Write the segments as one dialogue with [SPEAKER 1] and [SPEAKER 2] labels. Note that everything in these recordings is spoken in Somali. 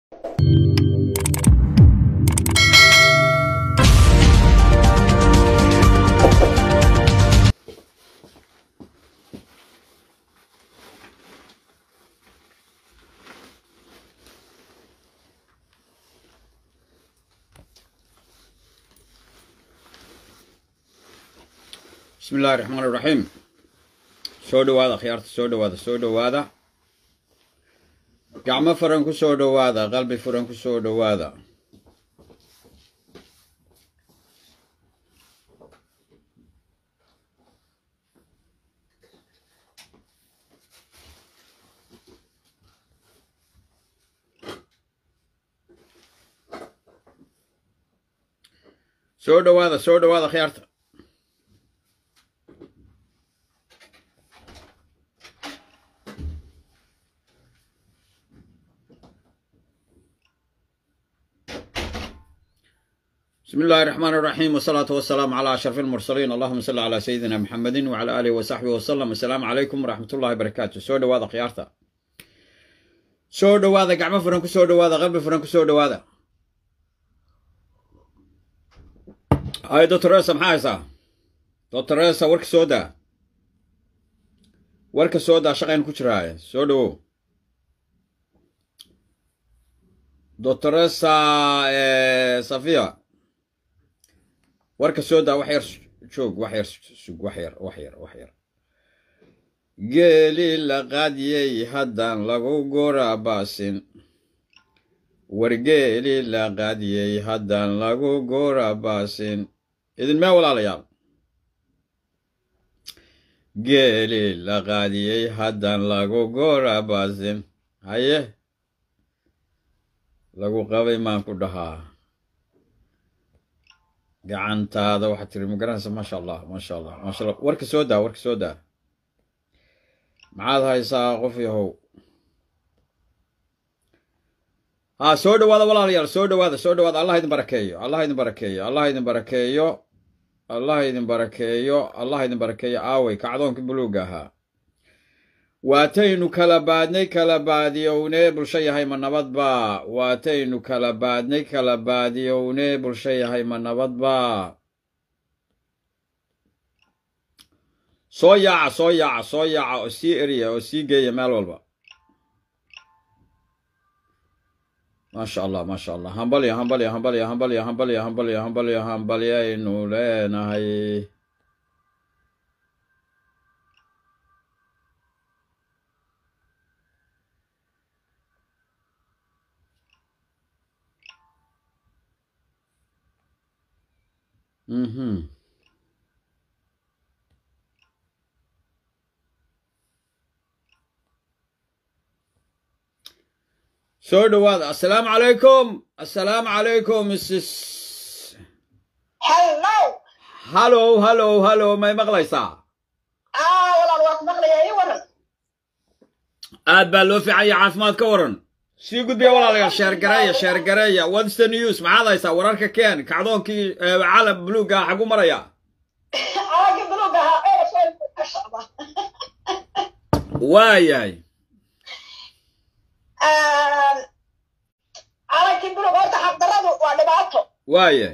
[SPEAKER 1] bismi illahi raxmaan iraxiim soo dhowaada khiyaarta soo dhowaada soo dhowaada gacmo furan ku soo dhowaada qalbi furan ku soo dhowaada soo dhowaada soo dhowaada khiyaarta بسم الله الرحمن الرحيم والصلاة والسلام على أشرف المرسلين اللهم صل على سيدنا محمد وعلى آله وصحبه وسلم السلام عليكم ورحمة الله وبركاته سو دوادا خيارتا سو دوادا قعمة فرنكو سو دوادا قلب فرنكو سو دوادا هاي دكتور ريسا محايسا دكتور ريسا ورك سودا ورك سودا شقين كجراي سو دو دكتور ريسا صفيه warka soo daa wax yar joog wax yar sug wax yar wax yar wax yar geeli la qaadiyey haddaan lagu goorabaasin wargeeli la qaadiyey haddaan lagu goorabaasin idinmee walaalayaal geeli la qaadiyey haddaan lagu goorabaasin haye lagu qabay maan ku dhahaa gacantaada waxaad tiri ma garanaysa maasha allah maasha allah maasha allah warka soo daa warka soo daa maxaad haysaa qof yahow haa soo dhowaada walaalayaal soo dhowaada soo dhowaada allah idin barakeeyo allah idin barakeeyo allah idin barakeeyo allah idin barakeeyo allah idin barakeeyo aawey kacdoonkii buluuga ahaa waataynu kala baadnay kala baadiyownee bulsho yahay ma nabadbaa waataynu kala baadnay kala baadiyownee bulsho yahay ma nabadbaa soo yaaca soo yaaca soo yaaca oo sii eriya oo sii geeya meel walba maasha allah maasha allah hambalya hambalya hambalya hambalya hambalya hambalya hambalya hambalyaynu leenahay Mhm. soo dhowaada assalaamu calaykum assalaamu calaykum mrs
[SPEAKER 2] hello
[SPEAKER 1] hallow hallow hallow may maqlaysaa
[SPEAKER 2] aa walaal waa ku maqlayaa ii waran
[SPEAKER 1] aad baa loo fiicanya caafimaad ka waran sii gudbiya walaalayaal sheergareeya sheergareeya what's the news maxaad haysaa wararka keen kacdoonkii calam buluuga xagu maraya
[SPEAKER 2] calanka buluug ahaa ee soo ka socda
[SPEAKER 1] waayahay
[SPEAKER 2] calankii buluug horta xabdaradu waa dhibaato
[SPEAKER 1] waayahay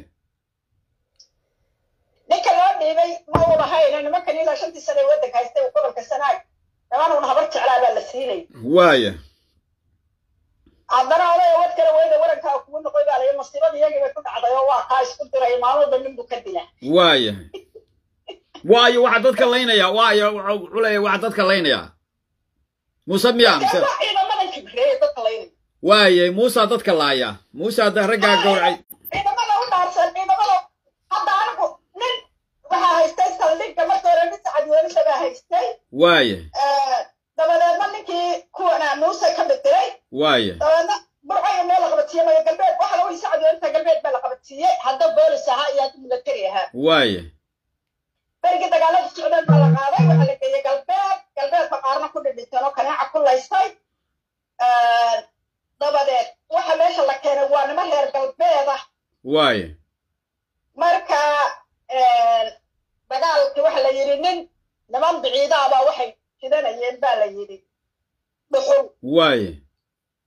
[SPEAKER 2] ninka loo dhiibay ma uu lahayna nimankan ilaa shantii sane ee waddanka haystay uu gobolka sanaag nimanuuna habar jeclaa baa la siinay
[SPEAKER 1] waayahay
[SPEAKER 2] haddana odaya wad kale weyda warankaa kugu noqoy baa layi masiibada iyagii bay ku dhacday oo waa kaa isku diray maalmoodba nin buu ka dila
[SPEAKER 1] waayahay waayo waxaa dadka laynaya waayo wuxuu culaya waxaa dadka laynaya muuse miya mise
[SPEAKER 2] waa ciidamadan kibreeye dadka laynay
[SPEAKER 1] waayay muusa dadka laaya muuse hadda raggaa gowracay
[SPEAKER 2] ciidamada u dhaarsan ciidamada hadda anigu nin waxaa haystay saldhigga marka hore nin sacadweelisa baa haystay
[SPEAKER 1] waaya
[SPEAKER 2] dabadeedna ninkii kuwana muuse ka bedelay
[SPEAKER 1] waaya
[SPEAKER 2] dabadeedna burcayo meel la qabadsiiyey maya galbeed waxa lagu sacadweelisa galbeed baa la qabadsiiyey hadda boolis ahaa iyo hadda milatari ahaa
[SPEAKER 1] waaya
[SPEAKER 2] berigii dagaalada socdeen baa la qaaday waxaa la geeyey galbeed galbeedka qaarna ku dhidhinteen oo kaneeca ku laystay dabadeed waxa meesha la keenay waa nima reer galbeed ah
[SPEAKER 1] waaya
[SPEAKER 2] marka dagaalkii waxa la yidhi nin niman biciidaabaa waxay fidanayeen baa la yidhi dhuxul
[SPEAKER 1] waaya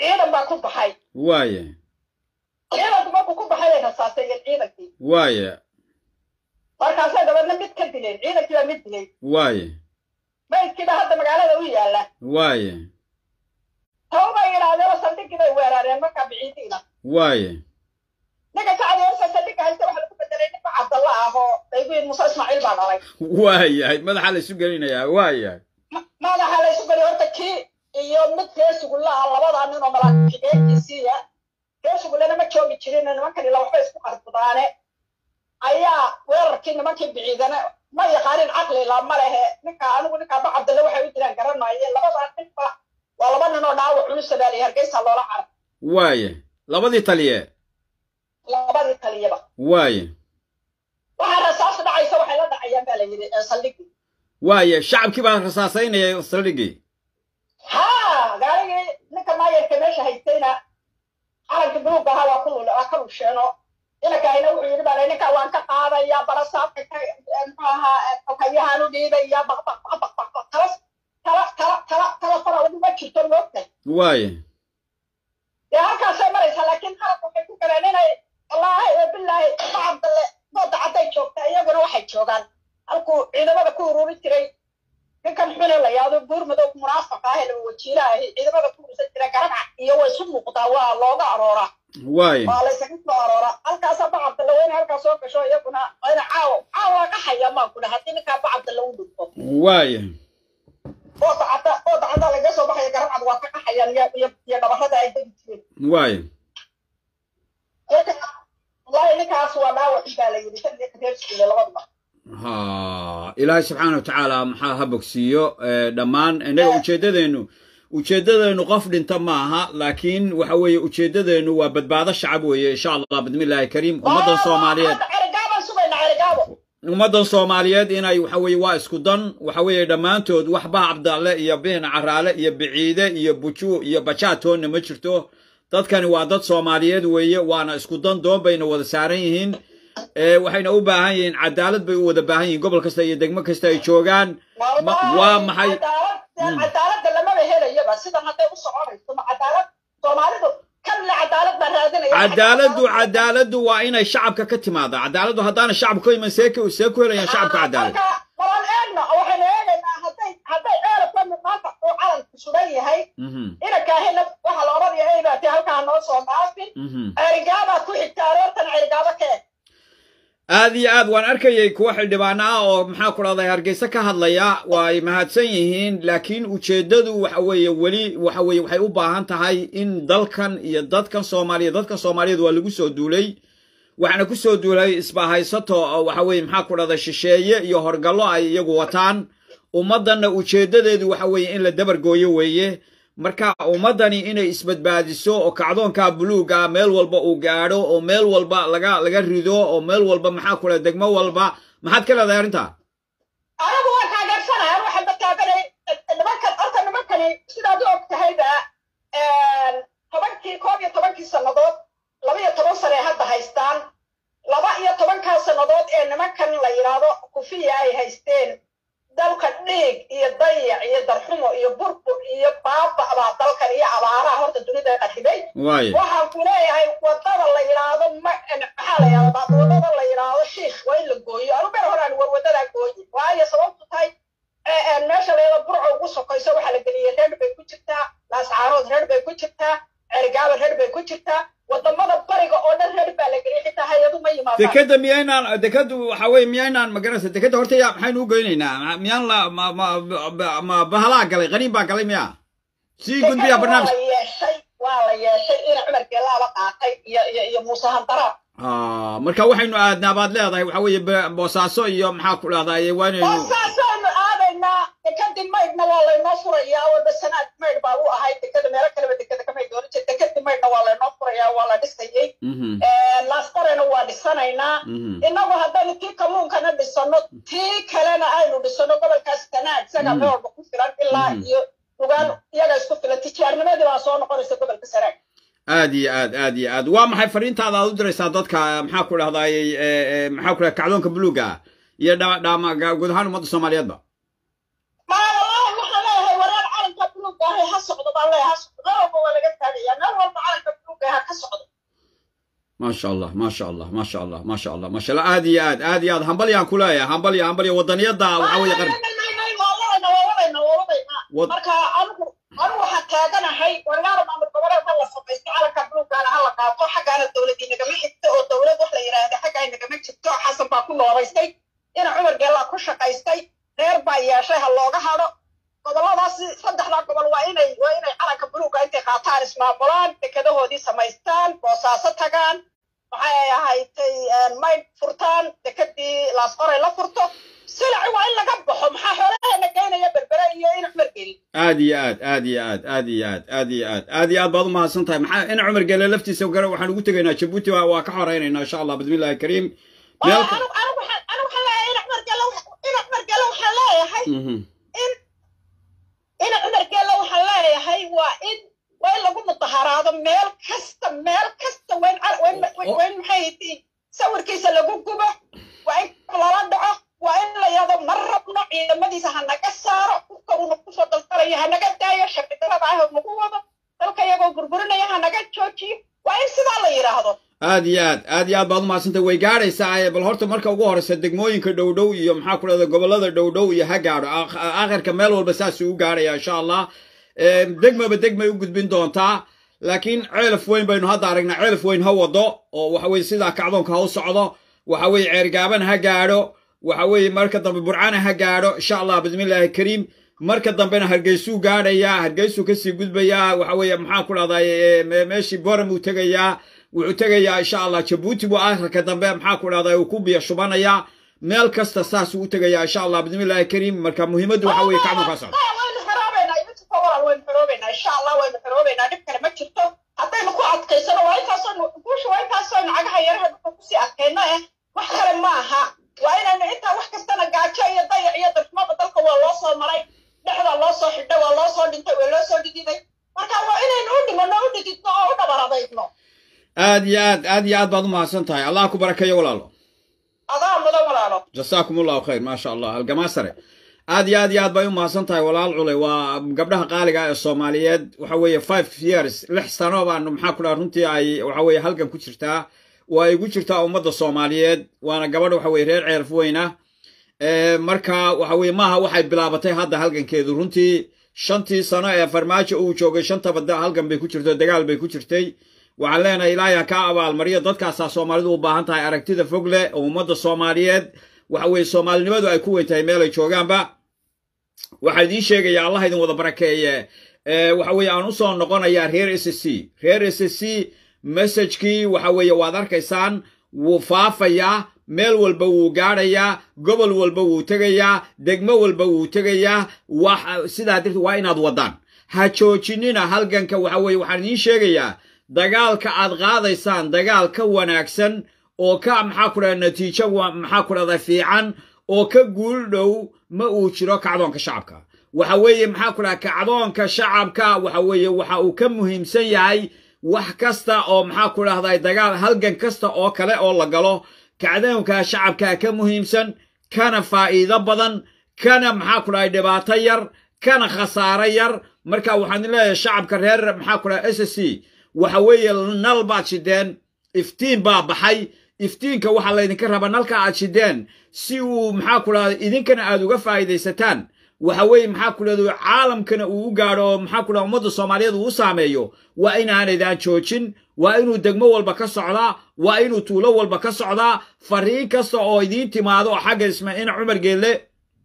[SPEAKER 2] ciidan baa ku baxay
[SPEAKER 1] waaye
[SPEAKER 2] ciidanku markuu ku baxay bay rasaasayeen ciidankii
[SPEAKER 1] waaye
[SPEAKER 2] markaasay dabeedna mid ka dileen ciidankii baa mid dilay
[SPEAKER 1] waaye
[SPEAKER 2] maydkiiba hadda magaalada u yaalla
[SPEAKER 1] waaye
[SPEAKER 2] taw bay yidhaahdeen saldhiggii bay weerareen markaa biciidiina
[SPEAKER 1] waaye
[SPEAKER 2] ninka sacdeersa saldhigga haysta waxa lagu bedelay ninka cabdalla ah oo dayguin muuse ismaaciil baa dhalay
[SPEAKER 1] waayahay madaxa la isu gelinayaa waayahay
[SPEAKER 2] Ma- madaxa la isu geliy horta kii iyo mid reer sugulla ah labadaa nin oo malaaxigeenkiisiiya reer sugullena ma joogi jirin nimankan ila waxba isku qarbudaane ayaa weerarkii nimankii biciidana ma yaqaanin caqli la ma lehe ninka anigu ninkaaba cabdalle waxay u diraan garanayeen labadaa ninba waa laba nin oo dhaawac culus sadaaliya hargeysa loola carab
[SPEAKER 1] waaye labadii taliye
[SPEAKER 2] labadii taliyaba
[SPEAKER 1] waaye
[SPEAKER 2] waxaa rasaas dhacaysa waxay la dhacayaan baa la yidhi ee saldhigii
[SPEAKER 1] waaye shacabkii baa rasaasaynaya saldhigii
[SPEAKER 2] haa gaarigii ninka maayarka meesha haystayna calanka buluug ahaa waa ku waa ka lusheeno inankahina wuxuu yidhi baa ninka waan ka qaadaya barasaabka ka muxuu ahaa okayahaan u dhiibaya baqbaqbaqbaq tala tala tala tala tala fara ma jirto moogtay
[SPEAKER 1] waaye
[SPEAKER 2] dee halkaasay maraysaa laakiin qalabka waxay ku galeen inay wallaahi ee bilaahi macabdalle dooda cadday joogta iyaguna waxay joogaan halkuu ciidamada ku ururin jiray ninkan xune la yaado buur madow munaafaqa ah ee laba wajiira ahi ciidamada ku urursan jira garaca iyo way isu muuqdaa waa looga arooraa
[SPEAKER 1] waaye
[SPEAKER 2] waa laysaga soo arooraa halkaasaa bacabdalle weyne halkaas soo gasho iyaguna ina caawo caawo ka haya maan ku dhaha haddii ninkaa bacabdalle u dhigto
[SPEAKER 1] waaye
[SPEAKER 2] ooda cadda ooda cadda laga soo baxaya garabcad waa ka qaxayaan iyo iyo iyo dhabarrada ay degi jireen
[SPEAKER 1] waaye
[SPEAKER 2] wallahi ninkaas waa dhaawacii baa la yidhi kan iyo reerskiisa labaduba
[SPEAKER 1] ha ilaahay subxaana wa tacaala maxaa ha bogsiiyo eh, dhammaan innaga ujeeddadeennu ujeeddadeennu qof dhinta maaha laakiin waxa weeye ujeeddadeennu waa badbaado shacab weeye insha allah bidmillaahi kariim ummaddan soomaaliyeed
[SPEAKER 2] cerigaabaan sugaynaa cerigaabo
[SPEAKER 1] ummaddan soomaaliyeed inay waxa weeye waa isku dan waxa weeye dhammaantood waxba cabdalle iyo bihin caraale iyo biciide iyo buju iyo bajaatoonna ma jirto dadkani waa dad soomaaliyeed weeye waana isku dan doon bayna wada saaran yihiin ee waxayna u baahan yihiin cadaalad bay u wada baahan yihiin gobol kasta iyo degmo kasta ay joogaan Ma- waa maxay Mm.
[SPEAKER 2] cadaaladda lamaba helayaba sidan hadday u soconayso ma cadaalad soomaalidu kan le cadaalad baa raadinaya
[SPEAKER 1] cadaaladdu cadaaladdu waa inay shacabka ka timaada cadaaladdu haddaana shacabka ka iman see ku see ku helayaan shacabka cadaalad
[SPEAKER 2] marka walaan eegna waxaynu eegaynaa hadday hadday ceelabka maanta uu calanku sugan yahay
[SPEAKER 1] Mhm,
[SPEAKER 2] inankaahina waxa la odhanaya eybaatee halkaa noo soo dhaafin
[SPEAKER 1] mhm.
[SPEAKER 2] cerigaabaa ku xigta aroortan cerigaabo kee
[SPEAKER 1] aad iyo aad waan arkayay kuwa xildhibaano ah oo maxaa ku dhahday hargeysa ka hadlaya waa ay mahadsan yihiin laakiin ujeeddadu waxa weeye weli waxa weeye waxay u baahan tahay in dalkan iyo dadkan soomaaliya dadkan soomaaliyeed waa lagu soo duulay waxaana ku soo duulay isbahaysato oo waxa weeye maxaa ku dhahday shisheeye iyo horgallo ay iyagu wataan ummaddanna ujeeddadeedu waxa weeye in la dabargooyo weeye marka ummaddani inay isbadbaadiso oo kacdoonka buluuga meel walba uu gaadho oo meel walba laga laga rido oo meel walba maxaa ku dhahday degmo walba maxaad ka leedahay arrinta
[SPEAKER 2] anigu waan taageersanahay waxaan ba taaganay nimankan horta nimankani sidaad u og tahayba tobankii koob iyo tobankii sannadood laba iyo toban sane ay hadda haystaan laba iyo tobankaa sannadood ee nimankan la yidhaahdo kufiya ay haysteen dalka dhiig iyo dayac iyo darxumo iyo burbur iyo baaba baa dalkan iyo abaaraha horta dunida qarxibay
[SPEAKER 1] waaye
[SPEAKER 2] waxaan ku leeyahay wadada la yidhaahdo ma maxaa la yidhahdaa wadada la yidhaahdo shiikh waa in la gooyo anu ber horaan war wadadaa gooyi waayo sababtu tahay ee, ee, meesha la yidhahdo burco ugu sokayso waxaa la geliyey reer bay ku jirtaa laascaarood reer bay ku jirtaa cergaaba reer bay ku jirtaa wadamada bariga oo dhan reer baa la geliyey xitaa hay-adu ma yimaadaan
[SPEAKER 1] dekeda miyaynaan dekadu waxa weeye miyaynaan magarasa dekeda horta yaa maxaynu u goynaynaa miyaan la ma ma ma- ma bahalaa galay qaniin baa galay miya sii gudbiya
[SPEAKER 2] waa
[SPEAKER 1] barnaamij
[SPEAKER 2] la yeeshay waa la yeeshay ina cumar geelaaba qaatay iyo iyo iyo muuse handaraab
[SPEAKER 1] Ah, marka waxaynu aadnaa baad leedahay waxa weeye be- boosaaso iyo maxaa ku dhahdaye waa inaynu
[SPEAKER 2] boosaasaanu aadaynaa dekadii maydhna waa laynoo furayaa walba sanaad maydh baa u ahay dekada meelo kaleba dekada kamay dooran jir dekadii maydhna waa laynoo furayaa waa la dhisayey
[SPEAKER 1] Mhm,
[SPEAKER 2] laastarena waa dhisanaynaa
[SPEAKER 1] mhm.
[SPEAKER 2] innagu haddaynu tii kalluunkana dhisano tii kalena aynu dhisano gobolkaas sanaad isaga
[SPEAKER 1] Mhm.
[SPEAKER 2] meel walba ku filan ilaa
[SPEAKER 1] Mhm.
[SPEAKER 2] iyo dhugaan iyaga isku filan tijaarnimadii baa soo noqonaysa gobolka sanaad
[SPEAKER 1] aad iyo aad aad iyo aad waa maxay fariintaada aad u diraysaa dadka maxaa ku dhahdaye maxaa ku dhahay kacdoonka buluuga ah iyo dha- dhaama guud ahaan ummadda soomaaliyeedba
[SPEAKER 2] maa wallaahi waxaan leeyahay wareer calanka buluugga ahay ha socdo baan leeyahay ha socdo meel walba waa laga taagaya gaadhaya meel walba calanka buluuga ha ka socdo
[SPEAKER 1] ما شاء الله ما شاء الله ما شاء الله ما شاء الله ما شاء الله آد يا آد آد يا آد همبل يا كولايا همبل يا همبل يا وطنية دا وحاوي قرن Wad-
[SPEAKER 2] marka anigu anigu waxaan taaganahay wargaara maamul goboleed ma la samaysto calanka buluuggaana ha la qaato xaggaana dowladii nagama xigto oo dowlad wax la yidhaahda xaggaa nagama jirto xasan baa ku noolaystay ina cumar geellaa ku shaqaystay reer baa yeeshay ha looga hadho gobolladaas saddexdaa gobol waa inay waa inay calanka buluugga intay qaataan ismaamulaan dekadahoodii samaystaan boosaaso tagaan maxay ahaydtay mayd furtaan dekadii laasqoray la furto silaci waa in laga baxo maxaa xoolaheena geynaya berbere iyo in cumar geli
[SPEAKER 1] آد يا آد آد يا آد آد يا آد آد يا آد آد يا آد بعض ما سنتها محا أنا عمر قال لفتي سو قرا وحنا قلت لنا جبوتي وكحرين إن شاء الله بسم الله الكريم
[SPEAKER 2] anigu
[SPEAKER 1] مالك
[SPEAKER 2] anigu waxaan anigu waxaan leeyahay in cumar gelo in cumar gelo waxaan leeyahay
[SPEAKER 1] مهم.
[SPEAKER 2] in cumar gelo waxaan leeyahay waa in waa in lagu mudaharaado meel kasta meel kasta waa in cal- waa in- waa in- waa in maxay yihiin sawirkiisa lagu gubo waa in lala dhaco waa in la yado ma rabno ciidamadiisa ha naga saaro dhulka uuna kusoo dalfalayo ha naga daayo shabcidarada ah nagu wado dalka iyagoo burburinaya ha naga joojiyo waa in sidaa la yidhaahdo
[SPEAKER 1] aad iyo aad aad iyo aad baad umahadsantay way gaadhaysaa bal horta marka ugu horeysa degmooyinka dhowdhow iyo maxaa ku dhahda gobolada dhowdhow iyo ha gaadho Aak- aakhirka meel walba saasuu u gaadhaya insha allah Em, degmaba degmay u gudbin doontaa laakiin ceelaf weyn baynu hadda aragnaa ceelaf weyn ha wado oo waxa weye sidaa kacdoonka ha u socdo waxa weye ceergaaban ha gaadho waxa weye marka dambe burcana ha gaadho insha allah bismillaahi kariim marka dambena hargeysuu gaadhayaa hargeysuu kasii gudbayaa waxa weye maxaa ku dhahday meeshii boram uu tegayaa wuxuu tegayaa insha allah jabuuti buu aakhirka dambe maxaa ku dhahday uu ku biyo shubanayaa meel kasta saasuu u tegayaa insha allah bismillaahi kariim marka muhiimaddu waxa weye kacdoonkaa socda
[SPEAKER 2] waynu xoroobeynaa iminka walaal waynu xoroobeynaa insha allah waynu xoroobeynaa dhib kale ma jirto haddaynu ku adkaysano waa intaasoo guusha waa intaasoo cagaha yaraha dhulka kusii adkayno eh wax kale ma aha waa inaynu intaa wax kastana gaajo iyo dayac iyo darxumada dalka waa loo soo maray dhexda loo soo xidhay waa loo soo dhintay waa loo soo dhididay marka waa inaynu u dhimano u dhididno oo u dhabaradaydno
[SPEAKER 1] aad iyo aad aad iyo aad baad u mahadsan tahay allah ku barakeeyo walaalo
[SPEAKER 2] adaa mudan walaalo
[SPEAKER 1] jasaakum allahu khayr maasha allah halgamaa sare aad iyo aad iyo aad bay u mahadsan tahay walaal culey waa gabdhaha qaaliga ah ee soomaaliyeed waxa weeye five years lix sano baan maxaa ku dhaha runtii ay waxa weeye halgan ku jirtaa waa ay ku jirtaa ummadda soomaaliyeed waana gabadh waxa weye reer ceerf weyna Eh, marka waxa weye maaha waxay bilaabatay hadda halgankeedu runtii shantii sano ee farmaajo uu joogay shantaba da- halgan bay ku jirto dagaal bay ku jirtay waxaan leenahay ilaahay kaa abaalmariyo dadkaasaa soomaalidu u baahan tahay aragtida fog leh oo ummadda soomaaliyeed waxa weye soomaalinimadu ay ku weyn tahay meel ay joogaanba waxaa idiin sheegaya allah idin wada barakeeye Eh, waxa weye aan usoo noqonayaa reer s c reer s c messagekii waxa weeye waad arkaysaan wuu faafayaa meel walba wuu gaadhayaa gobol walba wuu tegayaa degmo walba wuu tegayaa wax sidaa darteed waa inaad wadaan ha joojinina halganka waxa weye waxaan idiin sheegayaa dagaalka aad qaadaysaan dagaal ka wanaagsan oo ka maxaa ku dhahda natiijo wa- maxaa ku dhahda fiican oo ka guul dhow ma uu jiro kacdoonka shacabka waxa weeye maxaa ku dhaha kacdoonka shacabka waxa weeye waxa uu ka muhiimsan yahay wax kasta oo maxaa ku dhahday dagaal halgan kasta oo kale oo la galo kacdoonka shacabka ka muhiimsan kana faa'iido badan kana maxaa ku dhahay dhibaato yar kana khasaaro yar marka waxaan leeyahay shacabka reer maxaa ku dhahay s c waxa weeye nal baad shideen iftiin baa baxay iftiinka waxaa laydinka rabaa nalka aad shideen si uu maxaa ku dhahda idinkana aad uga faa'iidaysataan waxa weeye maxaa ku dhahda caalamkana uu u gaadho oo maxaa ku dhahda ummadda soomaaliyeed uu u saameeyo waa inaanaydaan joojin waa inuu degmo walba ka socdaa waa inuu tuulo walba ka socdaa fariin kasta oo idiin timaado oo xagga ismaaciil cumar geelle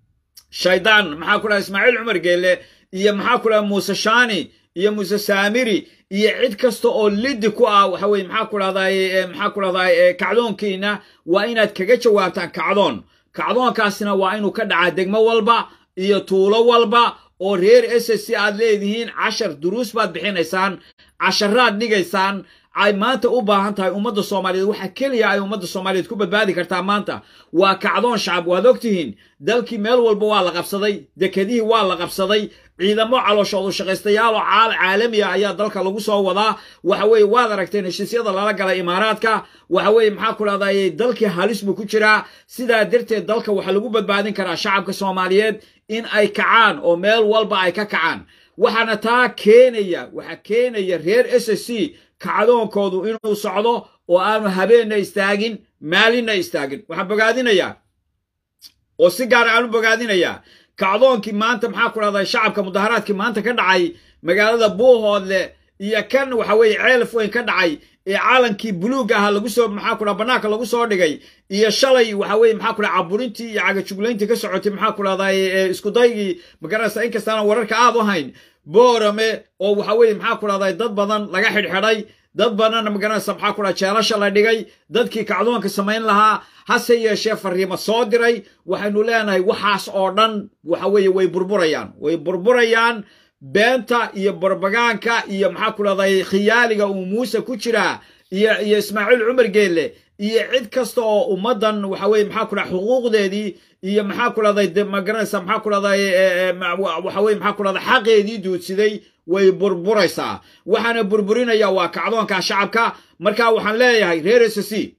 [SPEAKER 1] shaydaan maxaa ku dhaha ismaaciil cumar geelle iyo maxaa ku dhaha muuse shaani iyo muuse saamiri iyo cid kasta oo liddi ku ah waxa weye maxaa ku dhahday maxaa ku dhahday kacdoonkiina waa inaad kaga jawaabtaan kacdoon kacdoonkaasina waa inuu ka dhacaa degmo walba iyo tuulo walba oo reer s c aad leedihiin cashar duruus baad bixinaysaan casharaad dhigaysaan ay maanta u baahan tahay ummadda soomaaliyeed waxa keliya ay ummadda soomaaliyeed ku badbaadi kartaa maanta waa kacdoon shacab waad ogtihiin dalkii meel walba waa la qabsaday dekedihii waa la qabsaday ciidamo calooshoodu shaqaystayaal oo caal caalamiya ayaa dalka lagu soo wadaa waxa weeye waad aragteen heshiisyada lala galay imaaraadka waxa weeye maxaa ku dhahday dalkii halis buu ku jiraa sidaa darteed dalka waxaa lagu badbaadin karaa shacabka soomaaliyeed in ay kacaan oo meel walba ay ka kacaan waxaana taa keenaya waxaa keenaya reer s c kacdoonkoodu inuu socdo oo aanu habeenna istaagin maalinna istaagin waxaan bogaadinayaa oo si gaara aanu bogaadinayaa kacdoonkii maanta maxaa ku dhahdaa shacabka mudaharaadkii maanta ka dhacay magaalada buuhoodle iyo kan waxa weeye ceelaf weyn ka dhacay ee caalankii buluug ahaa lagu soo maxaa ku dhaha bannaanka lagu soo dhigay iyo shalay waxa weeye maxaa ku dhaha caburintii iyo cagajuglayntii ka socotay maxaa ku dhahdaa iskudaygii magaranaysa inkastaana wararka aad u hayn boorame oo waxa weeye maxaa ku dhahdaa dad badan laga xidhxidhay dad badanna magaranaysa maxaa ku dhaha jeelasha la dhigay dadkii kacdoonka samayn lahaa hase yeeshee fariimo soo diray waxaynu leenahay waxaas oo dhan waxa weeye way burburayaan way burburayaan beenta iyo barbagaanka iyo maxaa ku dhahday khiyaaliga uu muuse ku jiraa iyo iyo ismaaciil cumar geelle iyo cid kasta oo ummaddan waxa weye maxaa ku dhaha xuquuqdeedii iyo maxaa ku dhahday magaranaysa maxaa ku dhahday waxa weye maxaa ku dhahday xaqeedii duudsiday way burburaysaa waxaana burburinaya waa kacdoonka shacabka marka waxaan leeyahay reer s c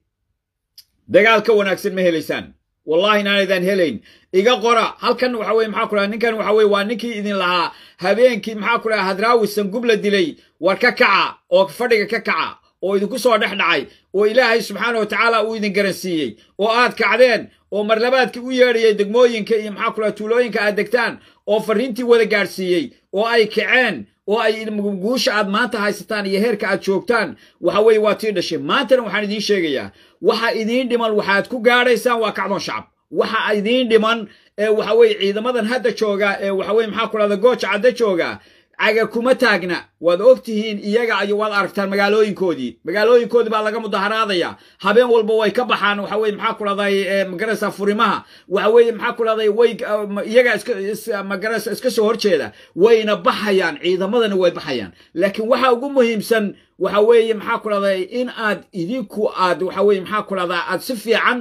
[SPEAKER 1] dagaal ka wanaagsan ma helaysaan wallahi inaanaydaan helayn iga qora halkan waxa weye maxaa ku dhaha ninkan waxa weye waa ninkii idin lahaa habeenkii maxaa ku dhaha hadraawi sangub la dilay war ka kaca oo fadhiga ka kaca oo idinku soo dhex dhacay oo ilaahay subxaana wa tacaala uu idin garansiiyey oo aad kacdeen oo marlabaadkii u yeedhayay degmooyinka iyo maxaa ku dhaha tuulooyinka aad degtaan oo farriintii wada gaadhsiiyey oo ay kaceen oo ay guusha aad maanta haysataan iyo heerka aad joogtaan waxa weeye waa tii dhashay maantana waxaan idiin sheegayaa waxa idiin dhiman waxaad ku gaadhaysaan waa kacdoon shacab waxa idiin dhiman ee waxa weye ciidamadan hadda jooga ee waxa weye maxaa ku dhahda gooja cadda jooga caga kuma taagna waad og tihiin iyaga iyo waad aragtaan magaalooyinkoodii magaalooyinkoodii baa laga mudaharaadaya habeen walba way ka baxaan waxa weye maxaa ku dhahday magaraysa furimaha waxa weye maxaa ku dhahday way iyaga iska magaraysa iska soo horjeeda wayna baxayaan ciidamadana way baxayaan laakiin waxa ugu muhiimsan waxa weeye maxaa ku dhahday in aad idinku aad waxa weye maxaa ku dhahdaa aad si fiican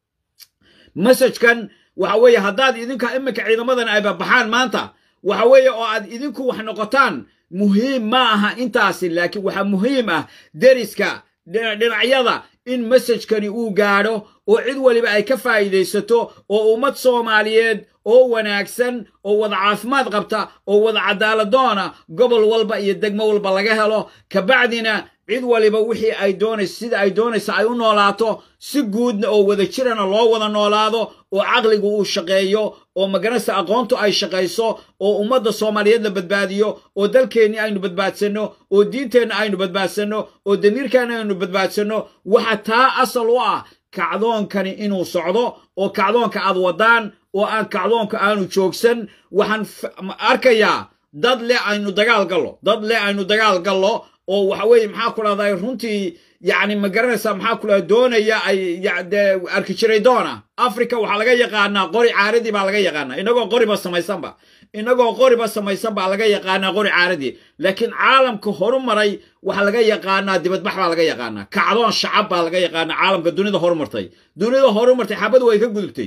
[SPEAKER 1] masajkan waxa weeye haddaad idinka iminka ciidamadan ay baxaan maanta waxa weeye oo aad idinku wax noqotaan muhiim ma aha intaasi laakiin waxaa muhiim ah deriska dhinacyada in masajkani uu gaadho oo cid waliba ay ka faa'iidaysato oo ummad soomaaliyeed oo wanaagsan oo wada caafimaad qabta oo wada cadaaladoona gobol walba iyo degmo walba laga helo kabacdina cid waliba wixii ay doonayso sida ay doonayso ay u noolaato si guudna oo wada jirana loo wada noolaado oo caqligu uu shaqeeyo oo maganaysa aqoontu ay shaqayso oo ummadda soomaaliyeed la badbaadiyo oo dalkeenni aynu badbaadsanno oo diinteenna aynu badbaadsanno oo damiirkeenna aynu badbaadsanno waxa taa asal u ah kacdoonkani inuu socdo oo kacdoonka aad wadaan oo aan kacdoonka aanu joogsan waxaan arkayaa dad le aynu dagaal gallo dad le aynu dagaal gallo oo waxa weeye maxaa ku dhahday runtii yacni ma garanaysaa maxaa ku dhahda doonaya ay de arki jiray doona africa waxaa laga yaqaanaa qori caaradii baa laga yaqaanaa inagoo qoriba samaysanba inagoo qoriba samaysan baa laga yaqaanaa qori caaradii laakiin caalamka horumaray waxaa laga yaqaanaa dibadbax baa laga yaqaanaa kacdoon shacab baa laga yaqaanaa caalamka dunida horumartay dunida horumartay xabadu way ka gudubtay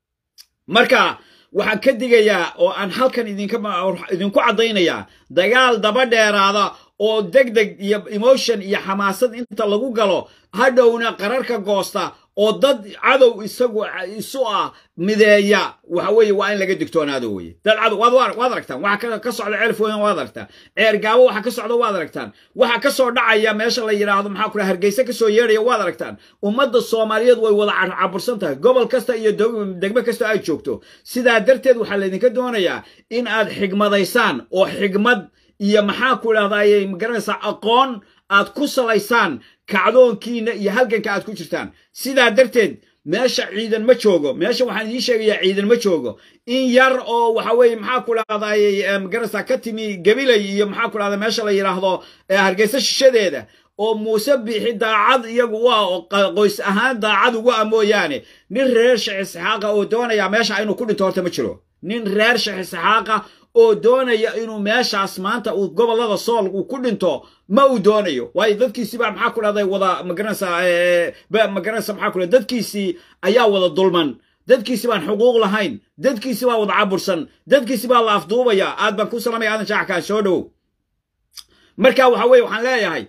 [SPEAKER 1] marka waxaan ka digayaa oo aan halkan idinku caddaynayaa dagaal daba dheeraada oo deg deg iyo emotion iyo xamaasad inta lagu galo hadhowna qararka goosta oo dad cadow isagu isu ah mideeya waxa weeye waa in laga digtoonaado weye dad cadow waad aragtaan waxa ka socda ceelfooyan waad aragtaan ceer gaabo waxa ka socda waad aragtaan waxa ka soo dhacaya meesha la yidhaahdo maxaa ku hargeysa ka soo yeedhaya waad aragtaan ummadda soomaaliyeed way wada cabursan tahay gobol kasta iyo degmo kasta ay joogto sidaa darteed waxaa laydinka doonayaa in aad xigmadaysaan oo xigmad iyo maxaa ku idhahdaayey magaranaysaa aqoon aad ku salaysaan kacdoonkiina iyo halganka aad ku jirtaan sidaa darteed meesha ciidan ma joogo meesha waxaan idiin sheegayaa ciidan ma joogo in yar oo waxa weeye maxaa ku dhahdaayey magaranaysaa ka timi gabilay iyo maxaa ku dhahda meesha la yidhaahdo hargeysa shishadeeda oo muuse biixi daacad iyagu u ah oo qoys ahaan daacad ugu ah mooyaane nin reer sheekh isxaaqa oo doonaya meesha inuu ku dhinto horta ma jiro nin reer sheekh isxaaqa oo doonaya inuu meeshaas maanta uu gobollada sool uu ku dhinto ma uu doonayo waayo dadkiisii baa maxaa ku dhahday wada magaranaysaa magaranaysa maxaa ku dhahday dadkiisii ayaa wada dulman dadkiisi baan xuquuq lahayn dadkiisi baa wada cabursan dadkiisi baa la afduubaya aad baan ku salamaya aadan shaaxkaa soo dhowow marka waxa weye waxaan leeyahay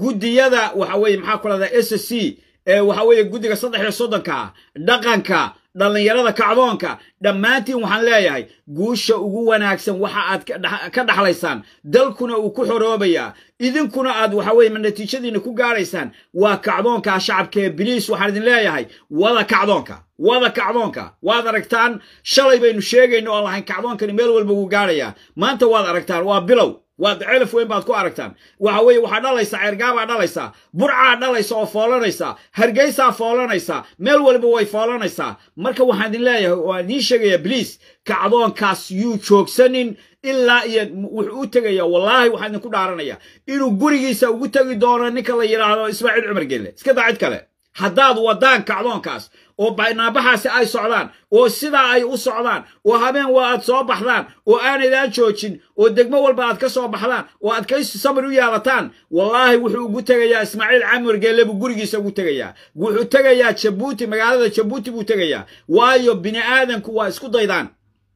[SPEAKER 1] guddiyada waxa weye maxaa ku dhahdaa s c waxa weeye guddiga saddex iyo soddonka dhaqanka dhallinyarada kacdoonka dhammaantiin waxaan leeyahay guusha ugu wanaagsan waxa aad ka dhaxlaysaan dalkuna uu ku xoroobayaa idinkuna aad waxa weye natiijadiina ku gaaraysaan waa kacdoonka shacabka ee biliis waxaan idin leeyahay wada kacdoonka wada kacdoonka waad aragtaan shalay baynu sheegayno oo lahayn kacdoonkani meel walba wuu gaarayaa maanta waad aragtaan waa bilow waad celaf weyn baad ku aragtaan waxa weeye waxaa dhalaysaa ceergaabaa dhalaysaa burcaa dhalaysa oo foolanaysaa hargeysaa foolanaysaa meel walba way foolanaysaa marka waxaan idin leeyahay waan idiin sheegayaa bliis kacdoonkaas yuu joogsanin ilaa iyo wuxuu u tegaya wallaahi waxaan idinku dhaaranaya inuu gurigiisa ugu tegi doono ninka la yidhaahdo ismaaciil cumar gelle iska daa cid kale haddaad wadaan kacdoonkaas oo baynaabaxaasi ay socdaan oo sidaa ay u socdaan oo habeen waa aad soo baxdaan oo aanaydaan joojin oo degmo walba aad ka soo baxdaan oo aad kaysi samir u yeelataan wallaahi wuxuu ugu tegayaa ismaaciil camar geelle buu gurigiisa ugu tegayaa wuxuu tegayaa jabuuti magaalada jabuuti buu tegayaa waayo bini aadanku waa isku daydaan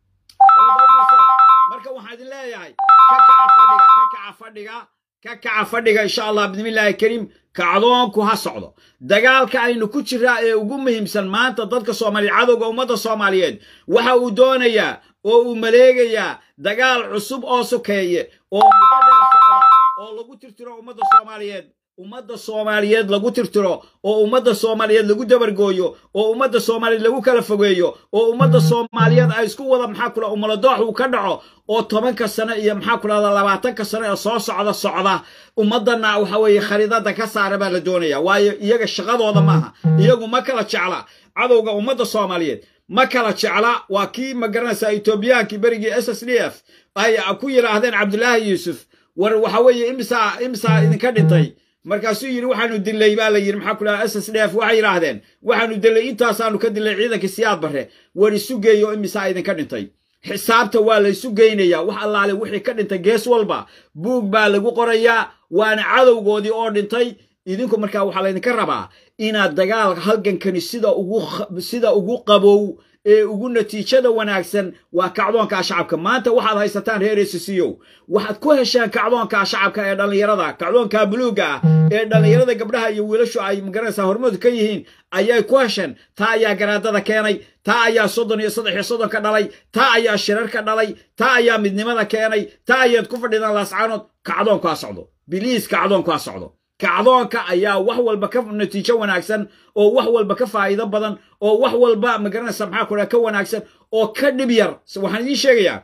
[SPEAKER 1] marka waxaan idin leeyahay ka kaca fadhiga ka kaca fadhiga ka kaca fadhiga insha allah bismillaahi kariim kacdoonku ha socdo dagaalka aynu ku jiraa ee ugu muhiimsan maanta dadka soomaaliya cadowga ummadda soomaaliyeed waxa uu doonayaa oo uu maleegayaa dagaal cusub oo sokeeye oo muddo dheer socda oo lagu tirtiro ummadda soomaaliyeed ummadda soomaaliyeed lagu tirtiro oo ummadda soomaaliyeed lagu dabargooyo oo ummadda soomaaliyeed lagu kala fogeeyo oo ummadda soomaaliyeed ay isku wada maxaa kula umaladoox uu ka dhaco oo tobanka sano iyo maxaa kulahda labaatanka sano ee soo socda socda ummaddanna waxa weeye khariidada ka saara baa la doonaya waayo iyaga shaqadooda maaha iyagu ma kala jecla cadowga ummadda soomaaliyeed ma kala jecla waa kii ma garanaysaa etoobiyaankii berigii s s d f ay ku yidhaahdeen cabdulaahi yuusuf war waxa weeye imisaa imisaa idinka dhintay markaasuu yidhi waxaanu dilay baa la yidhi maxaa ku dhaha s s d f waxay yidhaahdeen waxaanu dilay intaasaanu ka dilay ciidankii siyaad barre war isu geeyo imisaa idinka dhintay xisaabta waa la isu geynayaa wax allaale wixii ka dhintay gees walba buug baa lagu qorayaa waana cadowgoodii oo dhintay idinku markaa waxaa laydinka rabaa inaad dagaal halgankani sida ugu sida ugu qabow ee ugu natiijada wanaagsan waa kacdoonka shacabka maanta waxaad haysataan reer esisiyow waxaad ku hesheen kacdoonka shacabka ee dhallinyarada kacdoonka buluuga ah ee dhallinyarada gabdhaha iyo wiilashu ay magaranaysaa hormoodu ka yihiin ayay ku hesheen taa ayaa garaadada keenay taa ayaa soddon iyo saddex iyo soddon ka dhalay taa ayaa shirar ka dhalay taa ayaa midnimada keenay taa ayaad ku fadhidaan laascaanood kacdoonku ha socdo biliis kacdoonku ha socdo kacdoonka ayaa wax walba ka natiijo wanaagsan oo wax walba ka faa'iido badan oo wax walba magaranaysa maxaa ku dhaha ka wanaagsan oo ka dhib yar waxaan idiin sheegayaa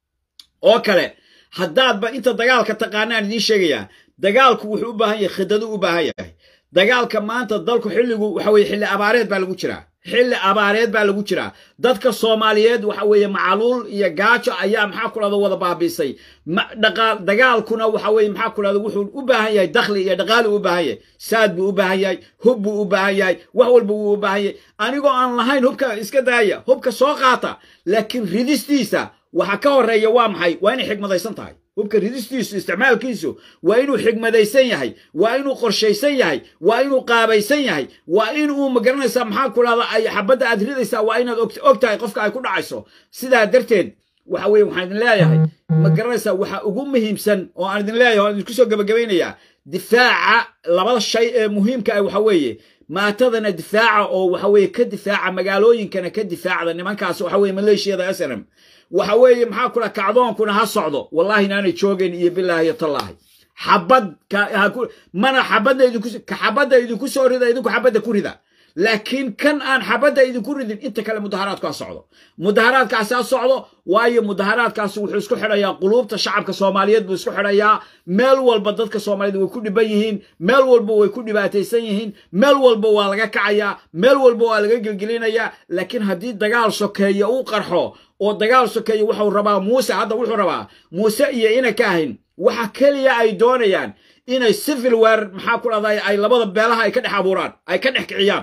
[SPEAKER 1] oo kale haddaadba inta dagaalka taqaanaan idiin sheegayaa dagaalku wuxuu u baahan yahay khidadu u baahan yahay dagaalka maanta dalku xilligu waxa weye xilli abaareed baa lagu jiraa xilli abaareed baa lagu jiraa dadka soomaaliyeed waxa weeye macaluul iyo gaajo ayaa maxaa ku dhahda wada baabiisay dagaalkuna waxa weye maxaa ku dhahda wuxuu u baahan yahay dakhli iyo dhaqaali u baahan yahay saad buu u baahan yahay hub buu u baahan yahay wax walba wuu u baahan yahay anigoo aan lahayn hubka iska daaya hubka soo qaata laakiin ridistiisa waxa ka horeeya waa maxay waa inay xigmadaysan tahay hubka ridistiisu isticmaalkiisu waa inuu xigmadaysan yahay waa inuu qorshaysan yahay waa inuu qaabaysan yahay waa inuu magaranaysaa maxaa ku dhahda ay xabadda aad ridaysaa waa inaad og tahay qofka ay ku dhacayso sidaa darteed waxa weye waxaan idin leeyahay ma garanaysaa waxa ugu muhiimsan oo aan idin leeyahay waan idinku soo gebagabaynayaa difaaca labada shay ee muhiimka ah waxa weeye maatadana difaaca oo waxa weeye ka difaaca magaalooyinkana ka difaacda nimankaas waxa weye maleeshiyada s n m waxa weeye maxaa ku dhaha kacdoonkuna ha socdo wallahi inaanay joogayn iyo bilaahi iyo tallaahi xabad mana xabadda idinku ka xabadda idinku soo rida idinku xabadda ku rida laakiin kan aan xabadda idinku ridin inta kale mudaharaadku ha socdo mudaharaadkaasi ha socdo waayo mudaharaadkaasi wuxuu isku xidhayaa quluubta shacabka soomaaliyeed buu isku xidhayaa meel walba dadka soomaaliyeed way ku dhiban yihiin meel walba way ku dhibaataysan yihiin meel walba waa laga kacayaa meel walba waa laga gelgelinayaa laakiin haddii dagaal sokeeya uu qarxo oo dagaal sokeeya wuxuu rabaa muuse hadda wuxuu rabaa muuse iyo ina ka ahayn waxa keliya ay doonayaan inay civil war maxaa ku dhahday ay labada beelaha ay ka dhex abuuraan ay ka dhex kiciyaan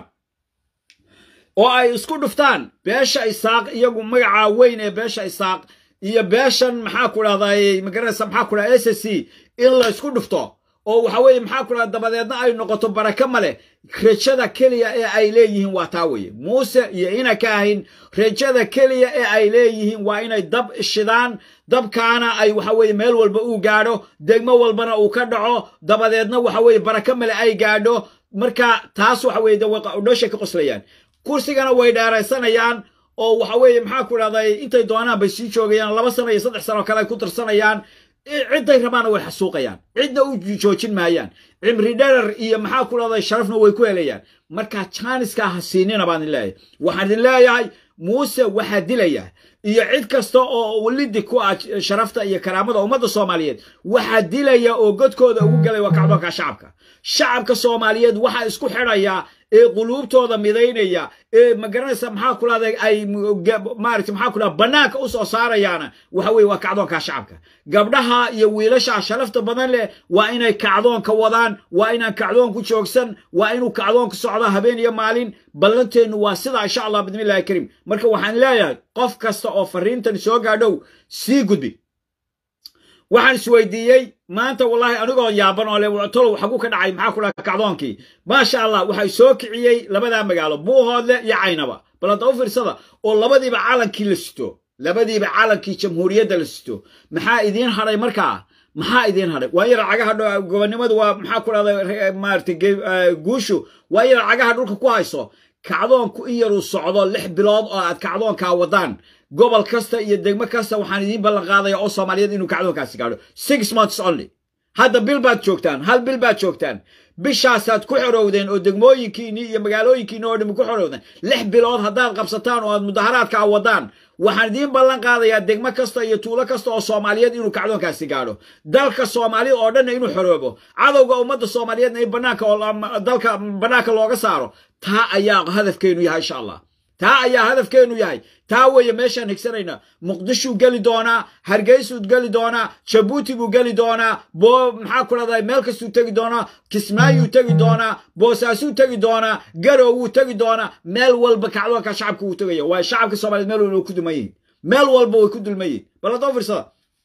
[SPEAKER 1] oo ay isku dhuftaan beesha isaaq iyagu magaca weyn ee beesha isaaq iyo beeshan maxaa ku dhahday magaranaysa maxaa ku dhahda s s c in la isku dhufto oo waxa weeye maxaa ku dhahda dabadeedna ay noqoto baraka male rajada keliya ee ay leeyihiin waa taa weeye muuse iyo ina ka ahayn rajada keliya ee ay leeyihiin waa inay dab shidaan dabkaana ay waxa weeye meel walba uu gaadho degmo walbana uu ka dhaco dabadeedna waxa weeye baraka male ay gaadho marka taas waxa weye dhooshay ka qoslayaan kursigana way dheeraysanayaan oo waxa weeye maxaa ku dhahday intay doonaan bay sii joogayaan laba sano iyo saddex sano kale ay ku darsanayaan cidday rabaana way xasuuqayaan cidna u joojin maayaan cimri dherer iyo maxaa ku dhahday sharafna way ku helayaan marka jaaniska ha siinina baan idin leeyahay waxaan idin leeyahay muuse waxaa dilaya iyo cid kasta oo walidi ku ah sharafta iyo karaamada ummadda soomaaliyeed waxaa dilaya oo godkooda ugu galaya waa kacdoonka shacabka shacabka soomaaliyeed waxaa isku xidhaya ee quluubtooda midaynaya ee magaranaysa maxaa ku dhahday ay maarata maxaa ku dhahda bannaanka u soo saarayaana waxa weeye waa kacdoonka shacabka gabdhaha iyo wiilasha sharafta badan leh waa inay kacdoonka wadaan waa inaan kacdoonku joogsan waa inuu kacdoonka socdo habeen iyo maalin ballanteennu waa sidaa insha allah bidmillahi kariim marka waxaan leeyahay qof kasta oo fariintan soo gaadhow sii gudbi waxaan isweydiiyey maanta wallaahi anigoo yaaban oo le tolow xagu ka dhacay maxaa ku dhaha kacdoonkii maasha allah waxay soo kiciyey labadaa magaalo buuhoodle iyo caynaba bal hadda u fiirsada oo labadiiba calankii la sito labadiiba calankii jamhuuriyadda la sito maxaa idiin hadhay markaa maxaa idiin hadhay waa yar cagaha gobonnimadu waa maxaa ku dhahday maarata guushu waa yar cagaha dhulka ku hayso kacdoonku in yaruu socdo lix bilood oo aad kacdoonkaa wadaan gobol kasta iyo degmo kasta waxaan idiin ballan qaadaya oo soomaaliyeed inuu kacdoonkaasi gaadho six months only hadda bil baad joogtaan hal bil baad joogtaan bishaasaad ku xorowdeen oo degmooyinkiinni iyo magaalooyinkiinni oo dhimi ku xorowdeen lix bilood haddaad qabsataan oo aad mudaharaadkaa wadaan waxaan idiin ballan qaadayaa degmo kasta iyo tuulo kasta oo soomaaliyeed inuu kacdoonkaasi gaadho dalka soomaalida oo dhanna inuu xoroobo cadowga ummadda soomaaliyeedna in banaanka dalka bannaanka looga saaro taa ayaa hadafkeenu yahay insha allah taa ayaa hadafkeenu yahay taa weeye meeshaan higsanayna muqdishuu geli doonaa hargeysuu geli doonaa jabuuti buu geli doonaa boo maxaa ku dhahday meel kastuu tegi doonaa kismaayuu tegi doonaa boosaasuu tegi doonaa garow wuu tegi doonaa meel walba kacdoonka shacabka wuu tegaya waa shacabka soomaliyeed meel walba way ku dulman yihin meel walba way ku dulman yihin bal haddoo fiirsada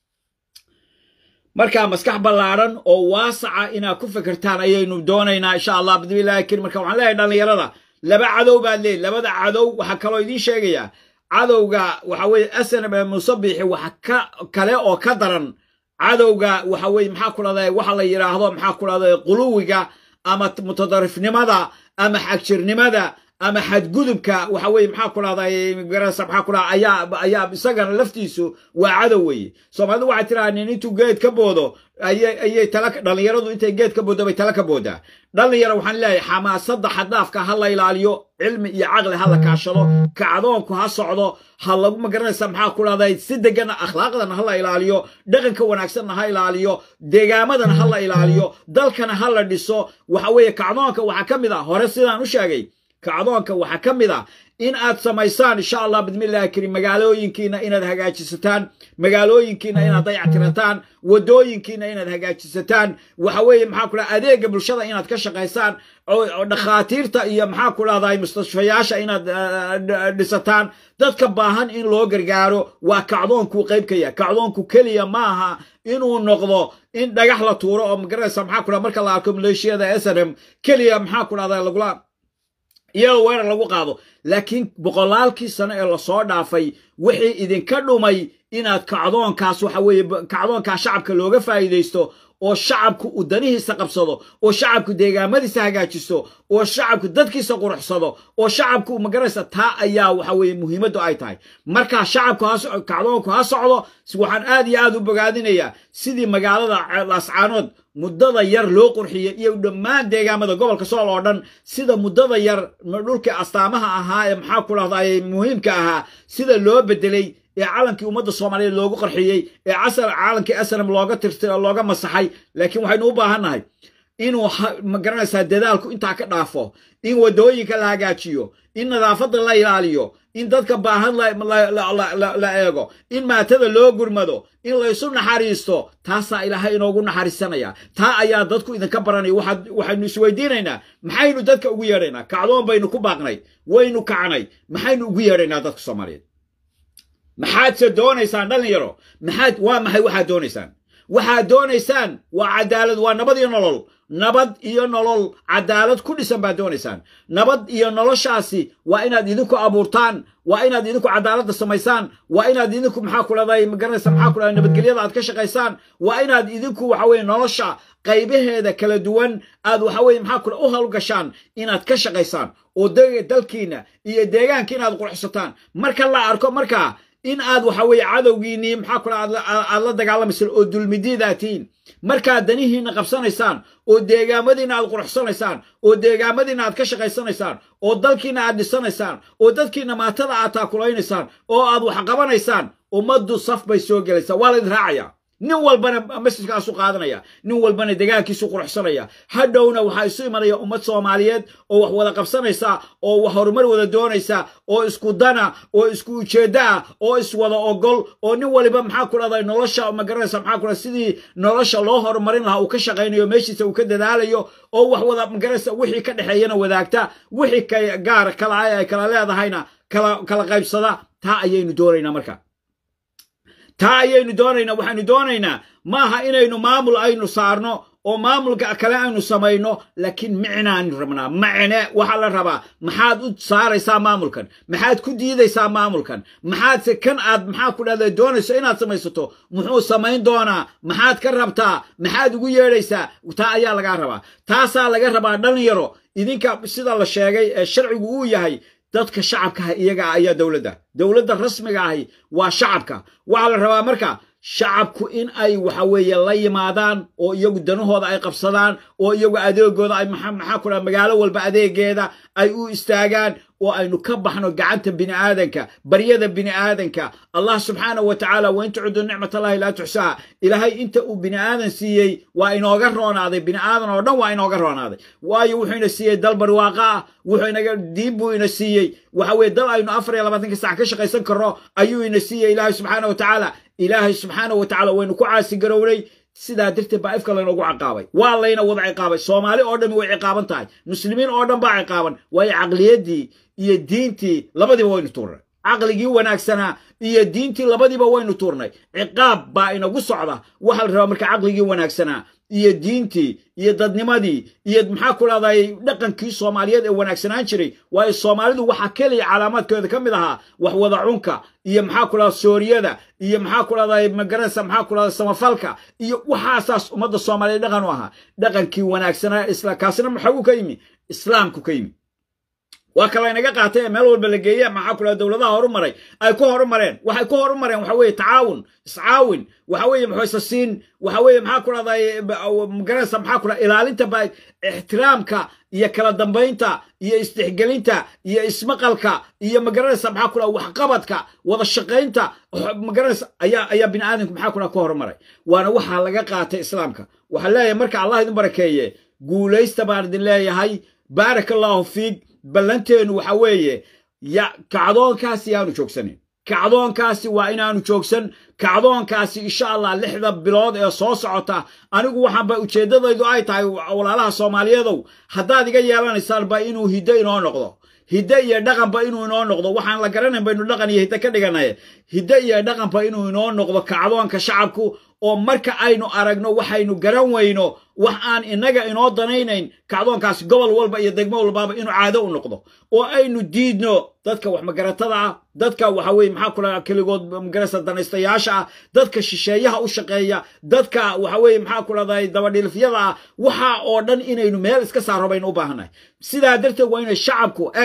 [SPEAKER 1] markaa maskax ballaaran oo waasaca inaad ku fikirtaan ayaynu doonaynaa insha allah bidmillahi karim marka waxaan leeyahay dhallinyarada laba cadow baad leeyihin labada cadow waxaa kaloo idiin sheegayaa cadowga waxa weye asanab ee musabixi waxa ka kale oo ka daran cadowga waxa weye maxaa ku dhahday waxa la yidhaahdo maxaa ku dhahday quluwiga ama mutadarifnimada ama xagjirnimada ama xadgudubka waxa weye maxaa ku dhahday garasa maxaa ku dhahda ayaa ayaa isagana laftiisu waa cadow weeye soomaalidu waxay tiraha nin intuu geed ka boodo ayay ayay tala dhallinyaradu intay geed ka booddo bay tala ka boodaa dhallinyaro waxaan leeyahay xamaasadda xaddaafka ha la ilaaliyo cilmi iyo caqli ha la kaashado kacdoonku ha socdo ha lagu magaranaysa maxaa ku dhahday si degana akhlaaqdana ha la ilaaliyo dhaqanka wanaagsanna ha ilaaliyo deegaamadana ha la ilaaliyo dalkana ha la dhiso waxa weeye kacdoonka waxaa ka mid ah hore sidaan u sheegay kacdoonka waxaa ka mid ah in aad samaysaan insha allah bidmillahi karim magaalooyinkiina inaad hagaajisataan magaalooyinkiina inaad dayactirataan wadooyinkiina inaad hagaajisataan waxa weeye maxaa ku dhaha adeega bulshada inaad ka shaqaysaan oo dhakhaatiirta iyo maxaa ku dhahday mustashfayaasha inaad dhisataan dadka baahan in loo gargaaro waa kacdoonkuu qayb ka yahay kacdoonku keliya maaha inuu noqdo in dhagax la tuuro oo magaranaysa maxaa ku dhaha marka la arko maleeshiyada snm keliya maxaa ku dhahda lagula iyadoo weerar lagu qaado laakiin boqolaalkii sano ee lasoo dhaafay wixii idinka dhumay inaad kacdoonkaas waxa weeye kacdoonkaa shacabka looga faa'iidaysto oo shacabku uu danihiisa qabsado oo shacabku deegaamadiisa hagaajisto oo shacabku dadkiisa quruxsado oo shacabku magaraysa taa ayaa waxa weeye muhiimaddu ay tahay markaa shacabku kacdoonku ha socdo waxaan aad iyo aad u bogaadinayaa sidii magaalada laascaanood muddada yar loo qurxiyey iyo dhammaan deegaamada gobolka sool oo dhan sida muddada yar dhulkii astaamaha ahaa ee maxaa ku dhahday muhiimka ahaa sida loo bedelay ee calankii ummadda soomaaliyeed loogu qarxiyey ee calankii asnam looga tirtay oo looga masaxay laakiin waxaynu u baahannahay inuu magaranaysaa dadaalku intaa ka dhaafo in wadooyinka la hagaajiyo in nadaafadda la ilaaliyo in dadka baahan la eego in maatada loo gurmado in laysu naxariisto taasaa ilaahay inoogu naxariisanaya taa ayaa dadku idinka baranaya waxaynu isweydiinaynaa maxaynu dadka ugu yeedhaynaa kacdoon baynu ku baaqnay waynu kacnay maxaynu ugu yeedhaynaa dadka soomaaliyeed maxaadse doonaysaan dhallinyaro maxaad waa maxay waxaad doonaysaan waxaad doonaysaan waa cadaalad waa nabad iyo nolol nabad iyo nolol cadaalad ku dhisan baad doonaysaan nabad iyo noloshaasi waa inaad idinku abuurtaan waa inaad idinku cadaaladda samaysaan waa inaad idinku maxaa ku dhahday magaranaysa maxaa ku dhahday nabadgelyada aad ka shaqaysaan waa inaad idinku waxa weye nolosha qaybaheeda kala duwan aad waxa weye maxaa ku u hawlgashaan inaad ka shaqaysaan oo dalkiina iyo deegaankiina aad qurxsataan marka la arko markaa in aad waxa weye cadowgiinii maxaa ku aad la dagaalamaysaan oo dulmidiidaa tihiin markaad danihiina qabsanaysaan oo deegaamadiina aad quruxsanaysaan oo deegaamadiina aad ka shaqaysanaysaan oo dalkiina aad dhisanaysaan oo dadkiina maatada aad taakulaynaysaan oo aad wax qabanaysaan ummaddu saf bay soo gelaysaa waa laydin raacaya nin walbana masjidkaasu qaadanaya nin walbana degaankiisu quruxsanaya hadhowna waxaa isu imanaya ummad soomaaliyeed oo wax wada qabsanaysa oo wax horumar wada doonaysa oo isku dana oo isku ujeedda ah oo iswada ogol oo nin waliba maxaa ku dhahday nolosha magaranaysa maxaa ku dhahday sidii nolosha loo horumarin lahaa uu ka shaqaynayo meeshiisa uu ka dadaalayo oo wax wada magaranaysa wixii ka dhexeeyana wadaagta wixii ka gaar kala ay kala leedahayna kala kala qaybsada taa ayaynu doonaynaa marka taa ayaynu doonaynaa waxaynu doonaynaa maaha inaynu maamul aynu saarno oo maamulka kale aynu samayno laakiin micnaanu rabnaa macne waxaa la rabaa maxaad u saaraysaa maamulkan maxaad ku diidaysaa maamulkan maxaadse kan aad maxaa ku dhahda doonayso inaad samaysato muxuu samayn doonaa maxaad ka rabtaa maxaad ugu yeedhaysaa taa ayaa lagaa rabaa taasaa laga rabaa dhalinyaro idinka sida la sheegay ee sharcigu uu yahay dadka shacabkaah iyaga ayaa dowladda dowladda rasmiga ahi waa shacabka waxaa la rabaa marka shacabku in ay waxa weeye la yimaadaan oo iyagu danahooda ay qabsadaan oo iyagu adeegooda ay maxaa ku dhaha magaalo walba adeegeeda ay u istaagaan oo aynu ka baxno gacanta bini'aadanka baryada bini'aadanka allah subxaanahu wa tacaala wain tucudu nicmat allahi laa tuxsaha ilaahay inta uu bini'aadan siiyey waa inooga roonaaday bini'aadan oo dhan waa inooga roonaaday waayo wuxuu ina siiyey dal barwaaqa ah wuxuu inaga diin buu ina siiyey waxa weye dal aynu afar iyo labaatanka sac ka shaqaysan karno ayuu ina siiyey ilaahay subxaana wa tacaala ilaahay subxaanahu wa tacala waynu ku caasi garownay sidaa darteed baa ifka laynoogu ciqaabay waa layna wada ciqaabay soomaali oo dhan way ciqaaban tahay muslimiin oo dhan baa ciqaaban waayo caqliyaddii iyo diintii labadiiba waynu tuurnay caqligii wanaagsanaa iyo diintii labadiiba waynu tuurnay ciqaab baa inagu socda waxaa la rabaa marka caqligii wanaagsanaa iyo diintii iyo dadnimadii iyo maxaa ku dhahday dhaqankii soomaaliyeed ee wanaagsanaan jiray waayo soomaalidu waxaa keliya calaamaadkooda ka mid ahaa wax wada cunka iyo maxaa ku dhahda sooriyada iyo maxaa ku dhahday magaranaysa maxaa ku dhahda samafalka iyo waxaasaas ummadda soomaaliyeed dhaqan u ahaa dhaqankii wanaagsanaa isla kaasina maxagu ka yimi islaamku ka yimi waa kala inaga qaatay ee meel walba la geeye maxaa ku dhaha dowladaha horumaray ay ku horumareen waxay ku horumareen waxa weeye tacaawun iscaawin waxa weeye maxoysasiin waxa weeye maxaa ku dhahday magaranaysa maxaa ku dhaha ilaalinta ba ixtiraamka iyo kala dambaynta iyo isdexgelinta iyo ismaqalka iyo magaranaysa maxaa ku dhaha waxqabadka wada shaqaynta magaranaysa ayaa ayaa bini aadamku maxaa ku dhaha ku horumaray waana waxaa laga qaatay islaamka waxaa leeyahay marka allah idin barakeeye guulaysta baan idin leeyahay baaraka allahu fiik ballanteenu waxa weeye ya kacdoonkaasi yaanu joogsanin kacdoonkaasi waa inaanu joogsan kacdoonkaasi insha allah lixda bilood ee soo socota anigu waxaanba ujeeddadaydu ay tahay walaalaha soomaaliyeedow haddaad iga yeelanaysaanba inuu hiddo inoo noqdo hidde iyo dhaqanba inuu inoo noqdo waxaan la garanayn baynu dhaqan iyo hidde ka dhiganay hidde iyo dhaqanba inuu inoo noqdo kacdoonka shacabku oo marka aynu aragno waxaynu garan weyno wax aan innaga inoo danaynayn kacdoonkaasi gobol walba iyo degmo walbaaba inuu caado u noqdo oo aynu diidno dadka wax magaratada ah dadka waxa weye maxaa kula keligood magarasa danaystayaasha ah dadka shisheeyaha u shaqeeya dadka waxa weye maxaa ku dhahday dabadhilifyada ah waxa oo dhan inaynu meel iska saarro baynu u baahannahay sidaa darteed waa inay shacabku eg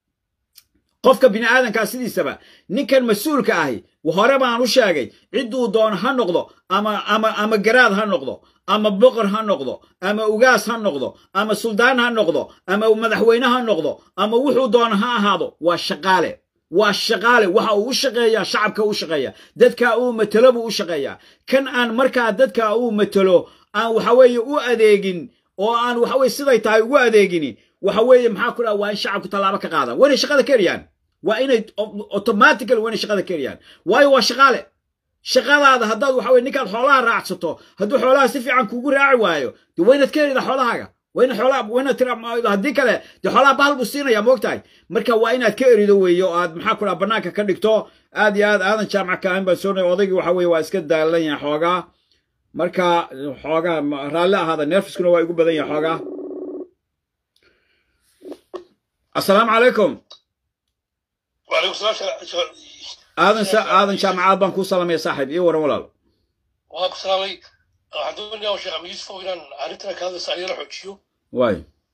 [SPEAKER 1] qofka bini aadankaa sidiisaba ninkan mas-uulka ahi hore baan u sheegay cidduu doono ha noqdo ama ama ama garaad ha noqdo ama boqor ha noqdo ama ugaas ha noqdo ama suldaan ha noqdo ama madaxweyne ha noqdo ama wuxuu doono ha ahaado waa shaqaale waa shaqaale waxa uu u shaqeeyaa shacabka u shaqeeya dadka uu matelo buu u shaqeeyaa kan aan markaa dadka uu matelo aan waxa weeye u adeegin oo aan waxa weye siday tahay ugu adeegini waxa weeye maxaa ku dhaha waa in shacabku tallaabo ka qaadaan waa inay shaqada ka eriyaan waa inay automatically waa inay shaqada ka eriyaan waayo waa shaqaale shaqadaada haddaad waxa weye ninkaad xoolaha raacsato hadduu xoolaha si fiican kuugu raaci waayo dee waa inaad ka erida xoolahaaga waa ina xoolaha waa inaad tira haddii kale dee xoolaha bahal buu siinaya moogtahay marka waa inaad ka erido weeye oo aad maxaa ku dhaha bannaanka ka dhigto aad iyo aad aadan jaamac ka ahayn baan soonay odaygii waxa weye waa iska daalan yahay xoogaa marka xoogaa raalli ahaada nerfiskuna waa igu badan yahay xoogaa assalaamu calaykum
[SPEAKER 3] وعليكم السلام
[SPEAKER 1] aadan aadan jaamacaad baan kuu salamaya saaxiib ii waran walaal
[SPEAKER 3] وعليكم السلام waxaan doonayaa sheekh amiis fog inaan arrintan ka hadlaysa ayala xoojiyo
[SPEAKER 1] waay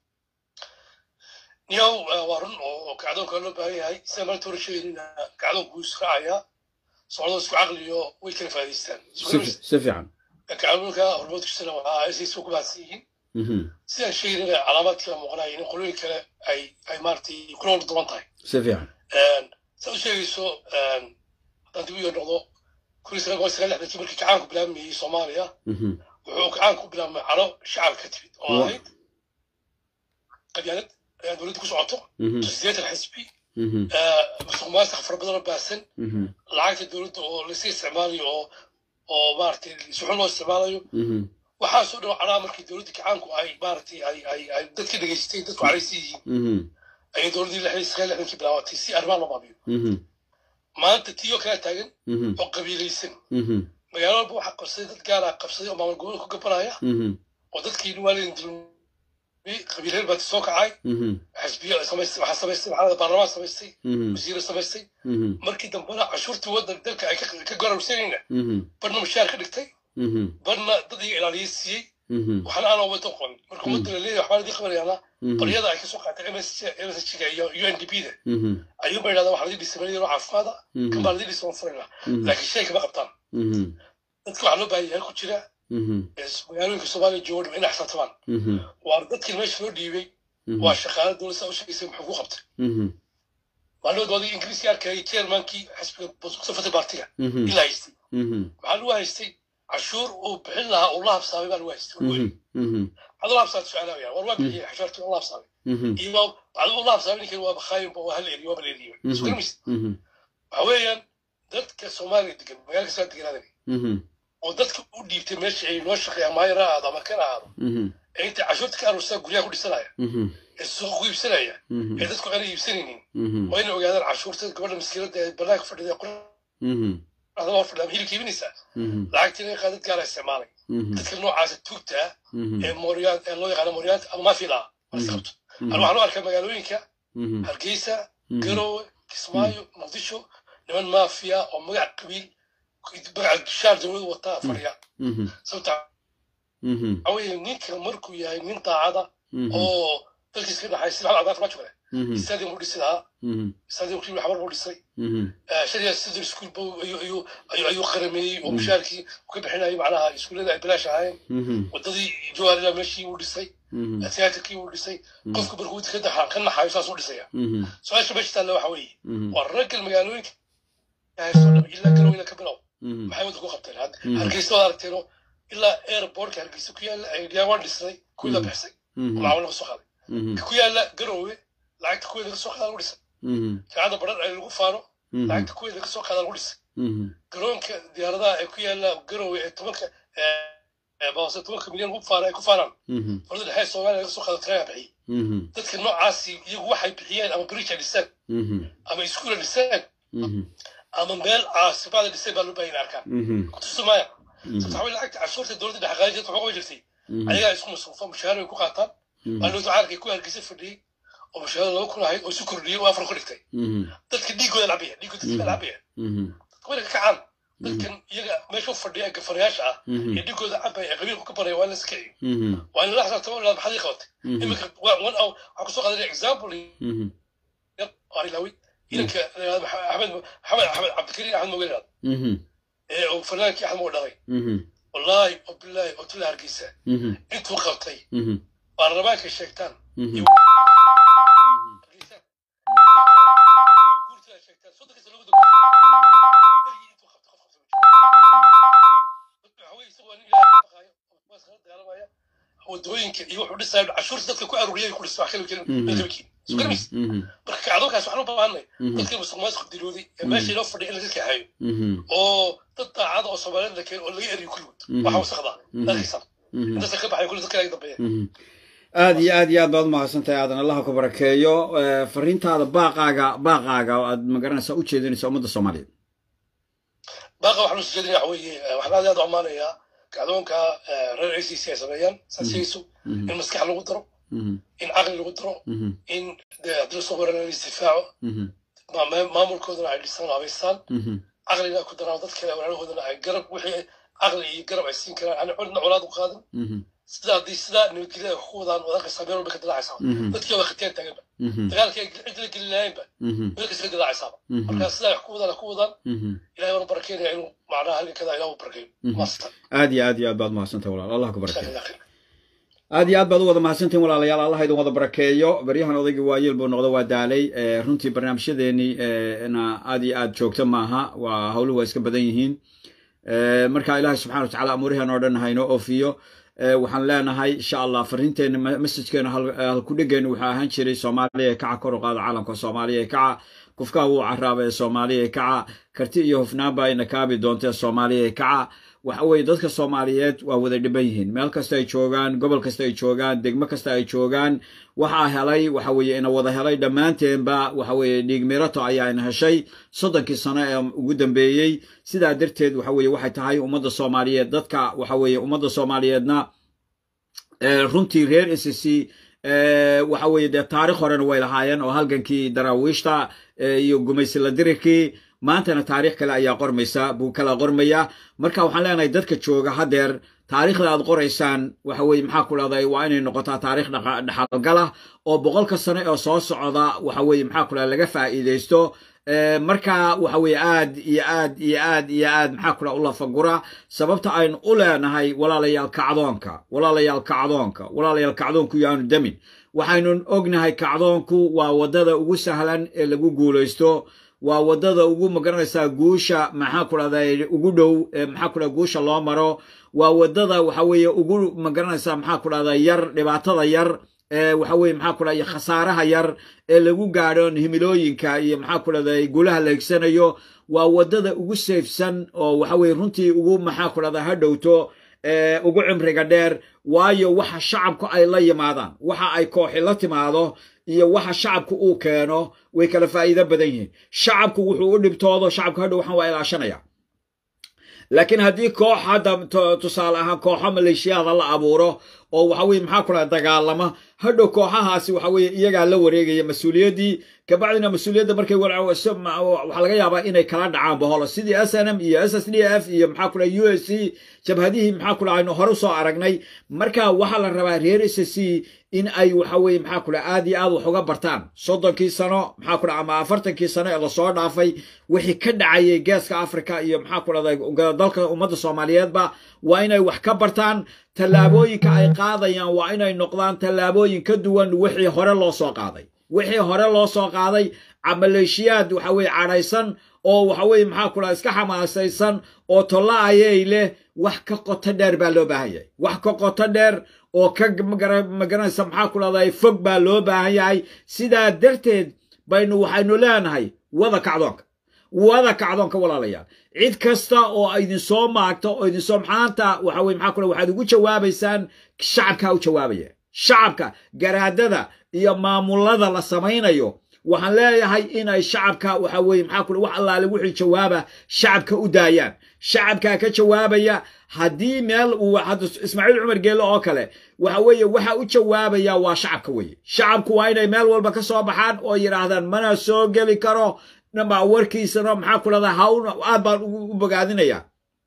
[SPEAKER 3] niyow waa run oo kacdoonka loo baahan yahay sida maanta hore sheegaynina kacdoonku wuu israacayaa socdoo isku caqliyo way kala faa'iidaystaan
[SPEAKER 1] si fiican
[SPEAKER 3] kacdoonka hormoodkiisana waxaa isaysa ku baahsan yihiin sidaan sheegaynina calaamaad kala muuqanaya in qolooyin kale ay ay maaragtay kula wada duwan tahay
[SPEAKER 1] si fiican
[SPEAKER 3] saad u sheegayso haddaan dib u yar noqdo kun iyo sagaal boqol sagaal lixdankii markii kacaanku bilaabmayey soomaaliya wuxuu kacaanku bilaabmay calo shacab ka timid oo ahayd qabyaalad dowladda ku socoto sideetan xisbi musuq maasuq fara badan oo baahsan lacagta dowladda oo lasii isticmaalayo oo oo maaragtay si xun loo isticmaalayo waxaasoo dhan calaa markii dowladda kacaanku ay maaragtay ay ay ay dadka dhegaystay dadku caraysi yihiin ayay dowladdii lixdan sagaal lixdankii bilaabatay si arrimaha loo baabiyo maanta tii oo kala taagan oo qabiilaysan magaalo walba waxaa qabsaday dad gaara qabsaday oo maamul gobolka ku gabanaya oo dadkii waalidin dulmiyey qabiilheer baa soo kacay xisbiyo samaystay waxaa samaystay maxalada baarlamaan samaystay wasiiro samaystay markii dambena cashuurtii waddan dalka ay ka gorarsanayna barna mushaar ka dhigtay barna dad iga ilaaliyey siiyey waxna aan waddan qorin marka waddan la leeyahay waxbaa ladii qabanayaana qoryada ay kasoo qaatay msg-ga iyo u n d b da ayuunba yidhahdaa waxaa ladii dhisay meel yaroo caafimaada kan baa ladii dhisay waan furayna laakiin shay kama qabtaan dadka waxaa loo baahan yahay ku jira magaalooyinka soomaaliya jooga dham inay xsaabtamaan waa dadkii meesha loo dhiibay waa shaqaale dowlad saa u sheegaysay muxuu ku qabtay maalmood waadii ingiriiska arkayay chairmankii xisbiga safata baartiga ilaa haystay maxaa lagu haystay cashuur uu bixin lahaa uu la habsaamay baa lagu haystay waxaad ula habsaamay su-aalaha war waa bixiyay cashuurtii ula habsaamay iyo waxaad ula habsaamay ninkan waa bakhaayinba waa hal eriyo waa bal eriyo isgarmis waxa weeyaan dadka soomaaliya degan magaalka saa deganaadan oo dadka u dhiibtay meesha ay noo shaqeeyaan maayar ha ahaado ama kan ha ahaado ee intay cashuurta ka aruursaa guryaha ku dhisanaya ee suuqa ku iibsanaya ee dadku aanay iibsanaynin waa inay ogaadaan cashuurta gabadha maskiinada ee banaanka fadhida qoraxda hor fadhida ama hilibka iibinaysaa lacagtii laga qaadad gaara isticmaalay dadka noocaasa tuugtaa ee mooriyaan ee loo yaqaano mooriyaanta ama mafila waa is qabto ana waxaan u arkaa magaalooyinka hargeysa garowe kismaayo muqdisho niman maafiya oo magac qabiil magaca shaar dowladu wataa fadhiya sababta waxaweye ninka markuu yahay nin daacada oo dalkiis ka dhaxay sida maxamed cabdiraxmaan jumale stadium buu dhisi lahaa stadium kii xabar buu dhisay shadiya sidr school buu ayuu qarameeyey oo mushaarkii ka bixinayay macnaha iskuullada ay bilaash ahaayeen wadadii jawaarila meeshii uu dhisay tiyaatarkii uu dhisay qofka markuu ka daxa ka naxayo saas u dhisaya su-aasha meesha taalla waxa weeye waa raggal magaalooyinka ilaa galow ilaa ka bilow maxay wadda ku qabteen hargeysa waad aragteeno ilaa airportka hargeysa ku yaalla ayaan waan dhisnay kuwii la bixisay macaamil laga soo qaaday ku yaalla garowe lacagta kuwii laga soo qaada lagu dhisay jaacada baran ay lagu faano lacagta kuwii laga soo qaada lagu dhisay garoonka diyaaradaha ee ku yaalla garowe ee tobanka boose tobanka milyan lagu faano ay ku faanaan farda dhexe soomaaliya laga soo qaado tirayaa bixiyey dadka noocaasi iyagu waxay bixiyeen ama bridge dhiseen ama iskuula dhiseen ama meel caasimaada dhisay baa loo baahan arkaan kutusumaya sababta waxaa lacagta cashuurta dowladda dhexqaadinta waxaa uga jirtay ayagaa isku masruufa mushahaar ay ku qaataan baa loo ducaarkay ku hargeysa fadhiyey oo mushahaar laba kun ahayd oo isu kordhiyey oo afar ku dhigtay dadka dhiigooda lacbaya dhiigooda dadka lacbaya dadka ka kacaan dadkan iyaga meesha u fadhiya gafarayaasha ah ee dhiigooda cabaya ee qabiilku ka baraya waa in la iska ciyo waa in la xisaabtamo ilaa maxaad ii qabatay iminka one hour waxaa kusoo qaadanaya example arilawi idanka axmed axmed axmed cabdikariin axmed moge yidhahdo ee uu fanaankii axmed moge dhalay wallaahi oo bilaahi oo tula hargeysa intuu qabtay baarlamaanka sheegtaan wadooyinka iyo wuxuu dhisaya cashuurta dadka ku aruuriyay ku dhisa wax kale kelmkiin sugarmis marka kacdoonkaas waxaan u baahanay dadkii musuq maasuq dilooday ee meesha inoo fadhiya in laga kaxeeyo oo dad daacada oo soomaaliyeed la keeno oo laga eriyo kulligood waxa wasaqdaa dalkiisa intaasa ka baxay kulli dadka laga dambeeya
[SPEAKER 1] aad iyo aad iyo aad baad umahadsantahay aadan allaha ku barakeeyo fariintaada baaqaaga baaqaaga oo aad magaranaysaa u jeedinaysa ummadda soomaaliyeed
[SPEAKER 3] baaqa waxaan usoo jeedinaya waxa weeye waxaan aad aad u ammaanayaa kacdoonka reer a c c ay sameeyaan saasiyayso in maskax lagu daro in caqli lagu daro in haddii lasoo maran la isdifaaco maamulkoodana ay dhisaan habaystaan caqliga ay ku daraan dad kale walaalahoodana ay garab wixii caqli iyo garab ay siin karaan ani codna colaad u qaadin sida haddii sidaa nabadgelya ay ku wadaan wadaqaysaa meel walba ka dilaacaysaa dadkii waa khateen taaganba dagaalkii ay cid la geli lahaynba meel kasta ka dilaacaysaaba marka sidaa ay ku wadaan ku wadaan ilahay waana barakeynaya inuu macnaha halgankada ilah u barakeeyo maasta
[SPEAKER 1] aad iyo aad iyo aad baad mahadsantahay walaal allah ku barakeeyo aad iyo aad baad u wada mahadsantiin walaalayaal allah idin wada barakeeyo baryahan odaygii waayeel buu noqdo waa daalay runtii barnaamijyadeeni na aad iyo aad joogto maaha waa howluhu waa iska badan yihiin marka ilaahay subxana watacala amuurihan oo dhan haynoo oofiyo waxaan leenahay insha allah fariinteena messajkeena halkudhegeenu wuxuu ahaan jiray soomaaliya ee kaca kor u qaada caalamka soomaaliya ee kaca kufkaha wuu caraaba ee soomaaliya ee kaca karti iyo hufnaanba ayna kaabi doonta ee soomaaliya ee kaca waxa weeye dadka soomaaliyeed waa wada dhiban yihiin meel kasta ay joogaan gobol kasta ay joogaan degmo kasta ay joogaan waxaa helay waxa weeye ina wada helay dhammaanteenba waxa weeye dhiig mirato ayaa ina heshay soddonkii sano ee ugu dambeeyey sidaa darteed waxa weeye waxay tahay ummadda soomaaliyeed dadka waxa weeye ummadda soomaaliyeedna runtii reer s c waxa weeye dee taarikh horena way lahaayeen oo halgankii daraawiishta iyo gumaysila dirirkii maantana taarikh kale ayaa qormaysa buu kala qormaya marka waxaan leenahay dadka jooga haddeer taarikhda aad qoraysaan waxa weye maxaa ku dhahday waa inay noqotaa taarikh dhaxalgalah oo boqolka sano oo soo socda waxa weye maxaa ku dhahda laga faa'iidaysto marka waxa weye aad iyo aad iyo aad iyo aad maxaa ku dhaha u lafagura sababta aynu u leenahay walaalayaal kacdoonka walaalayaal kacdoonka walaalayaal kacdoonku yaanu demin waxaynu ognahay kacdoonku waa waddada ugu sahlan ee lagu guulaysto waa waddada ugu magaranaysaa guusha maxaa ku dhahday ugu dhow maxaa ku dhahda guusha loo maro waa waddada waxa weeye ugu magaranaysaa maxaa ku dhahda yar dhibaatada yar waxa weye maxaa ku dhahda khasaaraha yar ee lagu gaadho himilooyinka iyo maxaa ku dhahday guulaha la higsanayo waa waddada ugu seefsan oo waxa weye runtii ugu maxaa ku dhahda ha dhowto ugu cimriga dheer waayo waxa shacabku ay la yimaadaan waxa ay kooxi la timaado iyo waxa shacabku uu keeno way kala faa'iido badan yihiin shacabku wuxuu u dhibtoodo shacabku hadhow waxaan waa ilaashanaya laakiin haddii koox hadda tusaale ahaan kooxo maleeshiyaada la abuuro oo waxa weye maxaa kula dagaalama hadhow kooxahaasi waxa weye iyagaa la wareegaya mas-uuliyaddii kabacdina mas-uuliyadda markay waxaa laga yaabaa inay kala dhacaan baholo sidii s n m iyo s s d f iyo maxaa kula u s c jabhadihii maxaa kula aynu hore usoo aragnay marka waxaa la rabaa reer s c in ay waxa weye maxaa kula aad iyo aad wax uga bartaan soddonkii sano maxaa kula ama afartankii sano ee lasoo dhaafay wixii ka dhacayay geeska africa iyo maxaa kula dalka ummadda soomaaliyeedba waa inay wax ka bartaan tallaabooyinka ay qaadayaan waa inay noqdaan tallaabooyin ka duwan wixii hore loo soo qaaday wixii hore loo soo qaaday maleeshiyaad waxa weye cadhaysan oo waxa weye maxaa kula iska xamaasaysan oo tolla ayay leh wax ka qoto dheer baa loo baahan yahay wax ka qoto dheer oo ka magaranaysa maxaa ku dhahday fog baa loo baahan yahay sidaa darteed baynu waxaynu leenahay wada kacdoonka wada kacdoonka walaalayaal cid kasta oo idinsoo maagto oo idinsoo maxaanta waxa weye maxaa kule waxaad ugu jawaabaysaan shacabkaa u jawaabaya shacabka garaadada iyo maamulada la samaynayo waxaan leeyahay inay shacabka waxa weye maxaa kule wax allaale wixii jawaaba shacabka u daayaan shacabkaa ka jawaabaya haddii meel uu ismaaciil cumar geelle oo kale waxa weeye waxa u jawaabaya waa shacabka weeye shacabku waa inay meel walba ka soo baxaan oo yidhaahdaan mana soo geli karo namba warkiisana maxaa ku dhahdaa hawn aad baan u bogaadinaya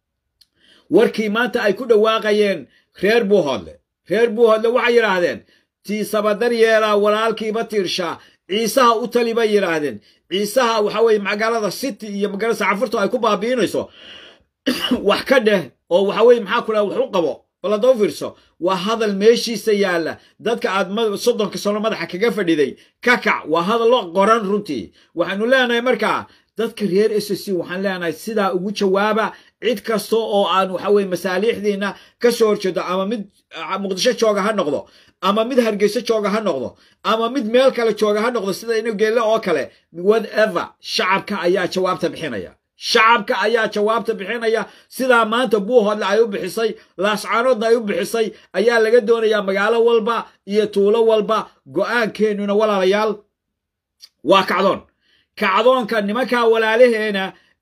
[SPEAKER 1] warkii maanta ay ku dhawaaqayeen reer buuhoodle reer buuhoodle waxay yidhaahdeen tiisabadar yeelaa walaalkiiba tiirshaa ciisaha u tali bay yidhaahdeen ciisaha waxa weye magaalada city iyo magaalada sacafurta ay ku baabi'inayso wax ka dheh oo waxa weye maxaa ku dhaha wax u qabo baladoo fiirso waa hadal meeshiisa yaalla dadka aad soddonka sano madaxa kaga fadhiday ka kac waa hadallo qoran runtii waxaanu leenahay markaa dadka reer s c waxaan leenahay sidaa ugu jawaaba cid kasta oo aan waxa weye masaaliixdiina ka soo horjeedo ama mid muqdisho jooga ha noqdo ama mid hargeyso jooga ha noqdo ama mid meel kale jooga ha noqdo sida inu geelle oo kale whatever shacabka ayaa jawaabta bixinaya shacabka ayaa jawaabta bixinaya sidaa maanta buuhoodle ay u bixisay laascaanoodna ay u bixisay ayaa laga doonayaa magaalo walba iyo tuulo walba go'aankeenuna walaalayaal waa kacdoon kacdoonka nimankaa walaalaheena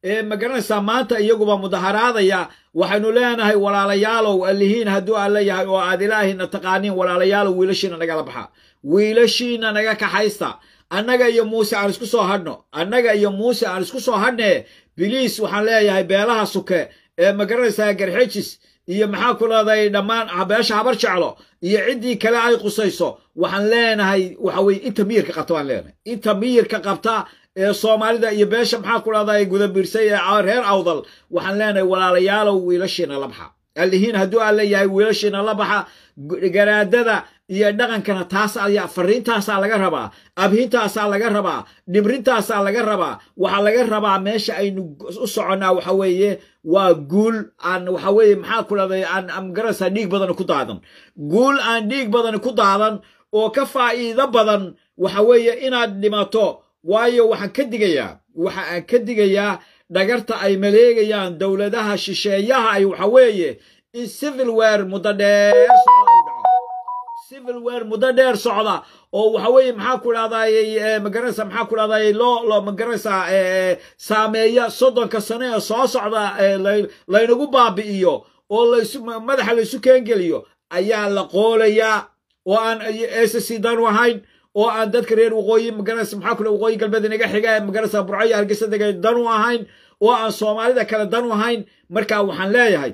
[SPEAKER 1] ee magaranaysaa maanta iyaguba mudaharaadaya waxaynu leenahay walaalayaalow allihiin hadduu alla yahay oo aad ilaahayna taqaaniin walaalayaalow wiilashiina nagala baxa wiilashiina naga kaxaysta annaga iyo muuse aan isku soo hadhno annaga iyo muuse aan isku soo hadhne biliis waxaan leeyahay beelaha suke ee magaranaysaa garxejis iyo maxaa ku leedahay dhammaan beesha habar jeclo iyo ciddii kale ay qusayso waxaan leenahay waxa weye inta miyirka qabta baan leenahay inta miyirka qabta ee soomaalida iyo beesha maxaa ku leedahay gudabiirsay ee reer awdal waxaan leenahay walaalayaalow wiilashiina la baxa allihiin hadduu aan leeyahay wiilashiina la baxa garaadada iyo dhaqankana taas ayaa fariintaasaa laga rabaa abhintaasaa laga rabaa dhimrintaasaa laga rabaa waxaa laga rabaa meesha aynu u soconnaa waxa weeye waa guul aan waxa weeye maxaa ku leedahay aan amgarasa dhiig badan ku daadan guul aan dhiig badan ku daadan oo ka faa'iido badan waxa weeye inaad dhimato waayo waxaan ka digayaa waxa aan ka digayaa dhagarta ay maleegayaan dowladaha shisheeyaha ay waxa weeye in civil war muddo dheer socda u dhaco civil war muddo dheer socda oo waxa weeye maxaa ku dhahday magaranaysa maxaa ku dhahday loo loo magaranaysa saameeya soddonka sano ee soo socda laynagu baabi'iyo oo laysu madaxa laysu keengeliyo ayaa la qoolayaa oo aan ssc danu ahayn oo aan dadka reer waqooyi magaranaysa maxaa kule waqooyi galbeed inaga xiga magaranaysa burco iyo hargeysa dega danu ahayn oo aan soomaalida kale danu ahayn marka waxaan leeyahay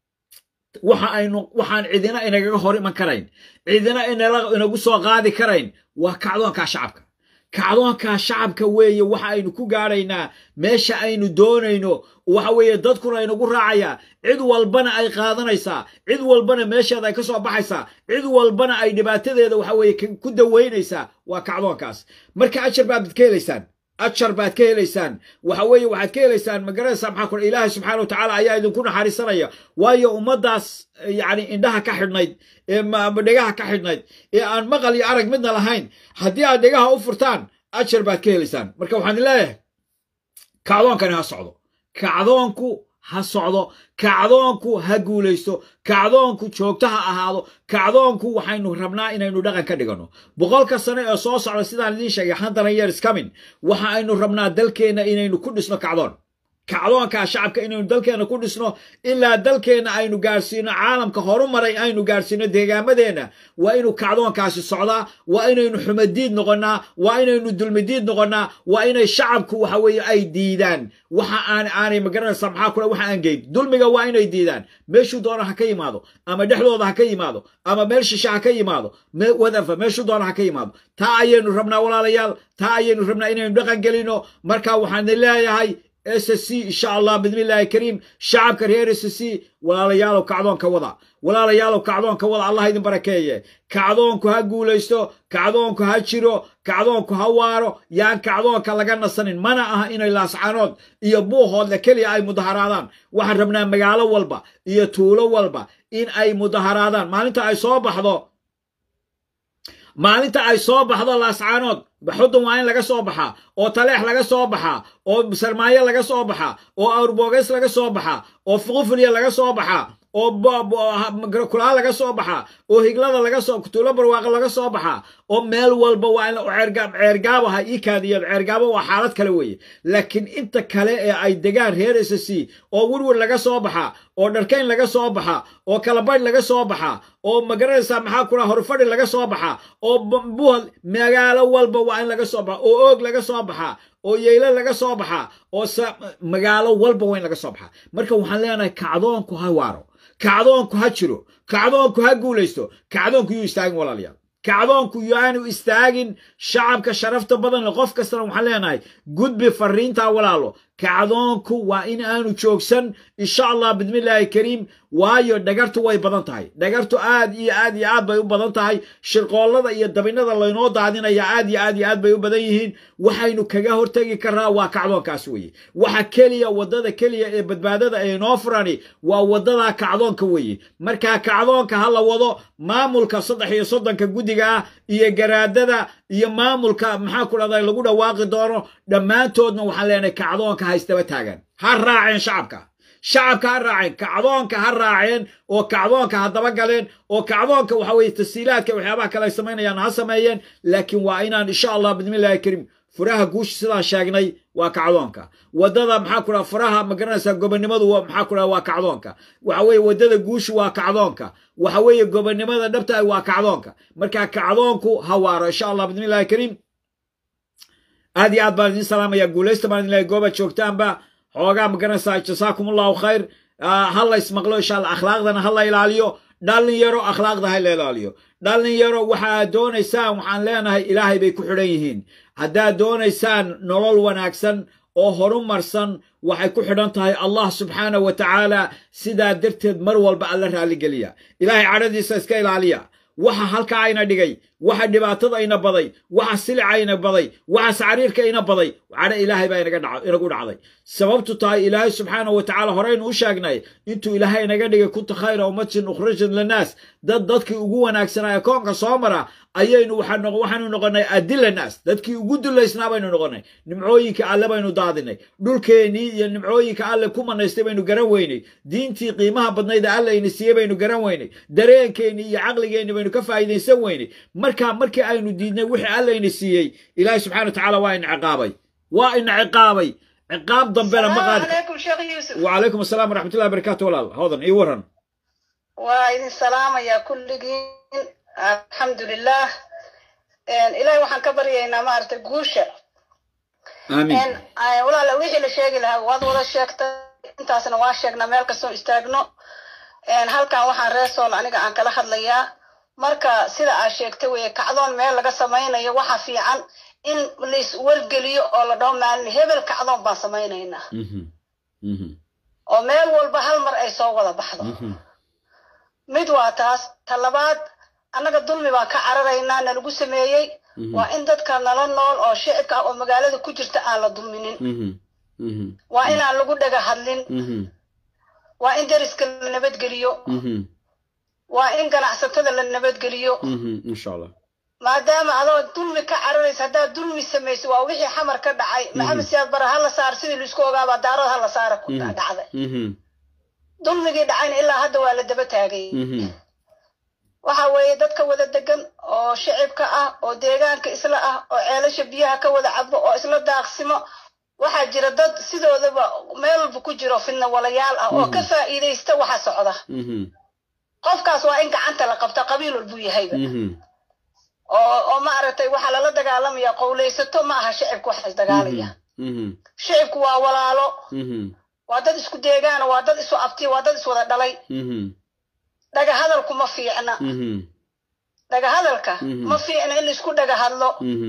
[SPEAKER 1] waxa aynu waxaan cidina inagaga hor iman karayn cidina inagu soo qaadi karayn waa kacdoonkaa shacabka kacdoonkaa shacabka weeye waxa aynu ku gaadhaynaa meesha aynu doonayno waxa weeye dadkuna inagu raacayaa cid walbana ay qaadanaysaa cid walbana meesheeda ay ka soo baxaysaa cid walbana ay dhibaatadeeda waxa weeye ku daweynaysaa waa kacdoonkaas marka ajar baad ka helaysaan ajar baad ka helaysaan waxa weeye waxaad ka helaysaan magaranaysaa maxaa kule ilaahay subxaana watacaala ayaa idinku naxariisanaya waayo ummaddaas yacni indhaha ka xidhnayd ee dhegaha ka xidhnayd ee aan maqal iyo arag midna lahayn haddii aad dhegaha u furtaan ajar baad ka helaysaan marka waxaan leeyahay kacdoonkani ha socdo kacdoonku ha socdo kacdoonku ha guulaysto kacdoonku joogto ha ahaado kacdoonku waxaynu rabnaa inaynu dhaqan ka dhiganno boqolka sano ee soo socda sidaan idiin sheegay handaran years coming waxa aynu rabnaa dalkeenna inaynu ku dhisno kacdoon kacdoonkaa shacabka inaynu dalkeenna ku dhisno ilaa dalkeenna aynu gaarsiino caalamka horumaray aynu gaarsiino deegaamadeenna waa inuu kacdoonkaasi socdaa waa inaynu xumadiid noqonnaa waa inaynu dulmidiid noqonnaa waa inay shacabku waxa weeye ay diidaan waxa aan aanay magaranaysaa maxaa kule waxa aan geyn dulmiga waa inay diidaan meeshuu doona ha ka yimaado ama dhexdooda ha ka yimaado ama meel shishe ha ka yimaado whatever meeshuu doona ha ka yimaado taa ayaynu rabnaa walaalayaal taa ayaynu rabnaa inaynu dhaqan gelino marka waxaan leeyahay s c insha allah bidmillahi kariim shacabka reer s c walaalayaalow kacdoonka wada walaalayaalow kacdoonka wada allah idin barakeeye kacdoonku ha guulaysto kacdoonku ha jiro kacdoonku ha waaro yaan kacdoonka laga nasanin mana aha inay laascanood iyo buuhoodle keliya ay mudaharaadaan waxaan rabnaa magaalo walba iyo tuulo walba in ay mudaharaadaan maalinta ay soo baxdo maalinta ay soo baxdo laascaanood xudun waa in laga soo baxaa oo taleex laga soo baxaa oo sarmaayo laga soo baxaa oo awrboogeys laga soo baxaa oo fuqufulya laga soo baxaa oo kulaa laga soo baxaa oo higlada laga soo tuulo barwaaqo laga soo baxaa oo meel walba waa in ceergaabo ha iikaadiyo ceergaabo waa xaalad kale weeye laakiin inta kale ee ay degaan reer s c oo werwer laga soo baxaa oo dharkayn laga soo baxaa oo kalabaydh laga soo baxaa oo magaranaysaa maxaa kula horfadhi laga soo baxaa oo buhal magaalo walba waa in laga soo baxaa oo oog laga soo baxaa oo yeyle laga soo baxaa oo magaalo walba waa in laga soo baxaa marka waxaan leenahay kacdoonku ha waaro kacdoonku ha jiro kacdoonku ha guulaysto kacdoonku yuu istaagin walaalayaal kacdoonku yaanu istaagin shacabka sharafta badan le qof kastana waxaan leenahay gudbi fariintaa walaalo kacdoonku waa in aanu joogsan insha allah bidmillaahi kariim waayo dhagartu way badan tahay dhagartu aad iyo aad iyo aad bay u badan tahay shirqoollada iyo dabinada laynoo daadinaya aad iyo aad iyo aad bay u badan yihiin waxaynu kaga hortegi karnaa waa kacdoonkaas weeye waxa keliya waddada keliya ee badbaadada ee noo furani waa waddada kacdoonka weeye markaa kacdoonka ha la wado maamulka saddex iyo soddonka guddiga ah iyo garaadada iyo maamulka maxaa ku dhahday lagu dhawaaqi doono dhammaantoodna waxaan leenahay kacdoonka ha istaba taagan ha raaceen shacabka shacabka ha raaceen kacdoonka ha raaceen oo kacdoonka ha dabagaleen oo kacdoonka waxa weye tasiilaadka waxyaabaha kale ay samaynayaan ha sameeyeen laakiin waa inaan insha allah bidmillahi kariim furaha guusha sidaan sheegnay waa kacdoonka waddada maxaa ku dhaha faraha ma garanaysaa gobonnimadu maxaa ku dhaha waa kacdoonka waxa weeye waddada guushu waa kacdoonka waxa weeye gobonnimada dhabta waa kacdoonka marka kacdoonku ha waaro insha allah bidni illahi kariim aad iyo aad baan idin salaamaya guulaysta baan idin leeyahay goobaad joogtaanba xoogaa ma garanaysaa jasaakum allahu khayr ha la ismaqlo insha allah akhlaaqdana ha la ilaaliyo dhalinyaro akhlaaqda ha la ilaaliyo dhalinyaro waxaad doonaysaan waxaan leenahay ilaahay bay ku xidhan yihiin haddaad doonaysaan nolol wanaagsan oo horumarsan waxay ku xidhan tahay allah subxaanah wa tacaala sidaa darteed mar walba alla raalligeliya ilaahay cadhadiisa iska ilaaliya waxa halkaa ayna dhigay waxa dhibaatada ayna baday waxa silica ayna baday waxa sacriirka ayna baday cadho ilaahay baa inagu dhacday sababtu tahay ilaahay subxaanahu wa tacala horeynu u sheegnay intuu ilaahay inaga dhigay kunta khayra ummatin ukhrijat linnaas dad dadkii ugu wanaagsanaa ee koonka soo mara ayaynu waxaanu noqonay adila naas dadkii ugu dulaysnaa baynu noqonay nimcooyinka alle baynu daadinay dhulkeennii iyo nimcooyinka alle ku manaystay baynu garan weynay diintii qiimaha badnayd ee alle ayna siiyey baynu garan weynay dareenkeennii iyo caqligeenni baynu ka faa'iidaysan weynay markaa markii aynu diidnay wixii alle ayna siiyey ilaahay subxana wa tacala waa ina ciqaabay waa ina ciqaabay ciqaab dambena ma qaadi wacalaykum asalaam waraxmatullahi barakatu walaal hoodan ii waran
[SPEAKER 4] waa idin salaamayaa kulligiin alxamdulilah ilahay waxaan ka baryaynaa maaragtay guusha
[SPEAKER 1] aamiin
[SPEAKER 4] walaala wixii la sheegi lahaa waad wada sheegtay intaasna waa sheegnaa meel kastoo istaagno halkan waxaan reesool aniga aan kala hadlayaa marka sida aad sheegtay weye kacdoon meel laga samaynayo waxa fiican in lais wargeliyo oo la dhaho maalin hebel kacdoon baan samaynaynaa oo meel walba hal mar ay soo wada baxdo mid waa taas ta labaad annaga dulmi baan ka cararaynaa nalagu sameeyey waa in dadka nala nool oo shicibka ah oo magaalada ku jirta aan la dulminin waa inaan lagu dhaga hadlin waa in deriska la nabadgeliyo waa in ganacsatada la nabadgeliyo
[SPEAKER 1] insha allah
[SPEAKER 4] maadaama adoo dulmi ka cararaysa haddaad dulmi samayso waa wixii xamar ka dhacay maxamed siyaad bara ha la saar sidii laisku ogaabaa daarood ha la saara ku dhacday dulmigii dhacayna ilaa hadda waa la daba taagay waxa weeye dadka wada degan oo shicibka ah oo deegaanka isla ah oo ceelasha biyaha ka wada cabo oo isla daaqsimo waxaa jira dad sidoodaba meel walba ku jiro fidna walayaal ah oo ka faa'iidaysta waxa socda qofkaas waa in gacanta la qabta qabiil walbuu yahayba oo oo maaragtay waxaa lala dagaalamaya qowlaysato ma aha shicibku waxa isdagaalaya shicibku waa walaalo waa dad isku deegaana waa dad isu abtiya waa dad iswada dhalay dhaga hadalku ma fiicna dhaga hadalka ma fiicna in laisku dhaga hadlo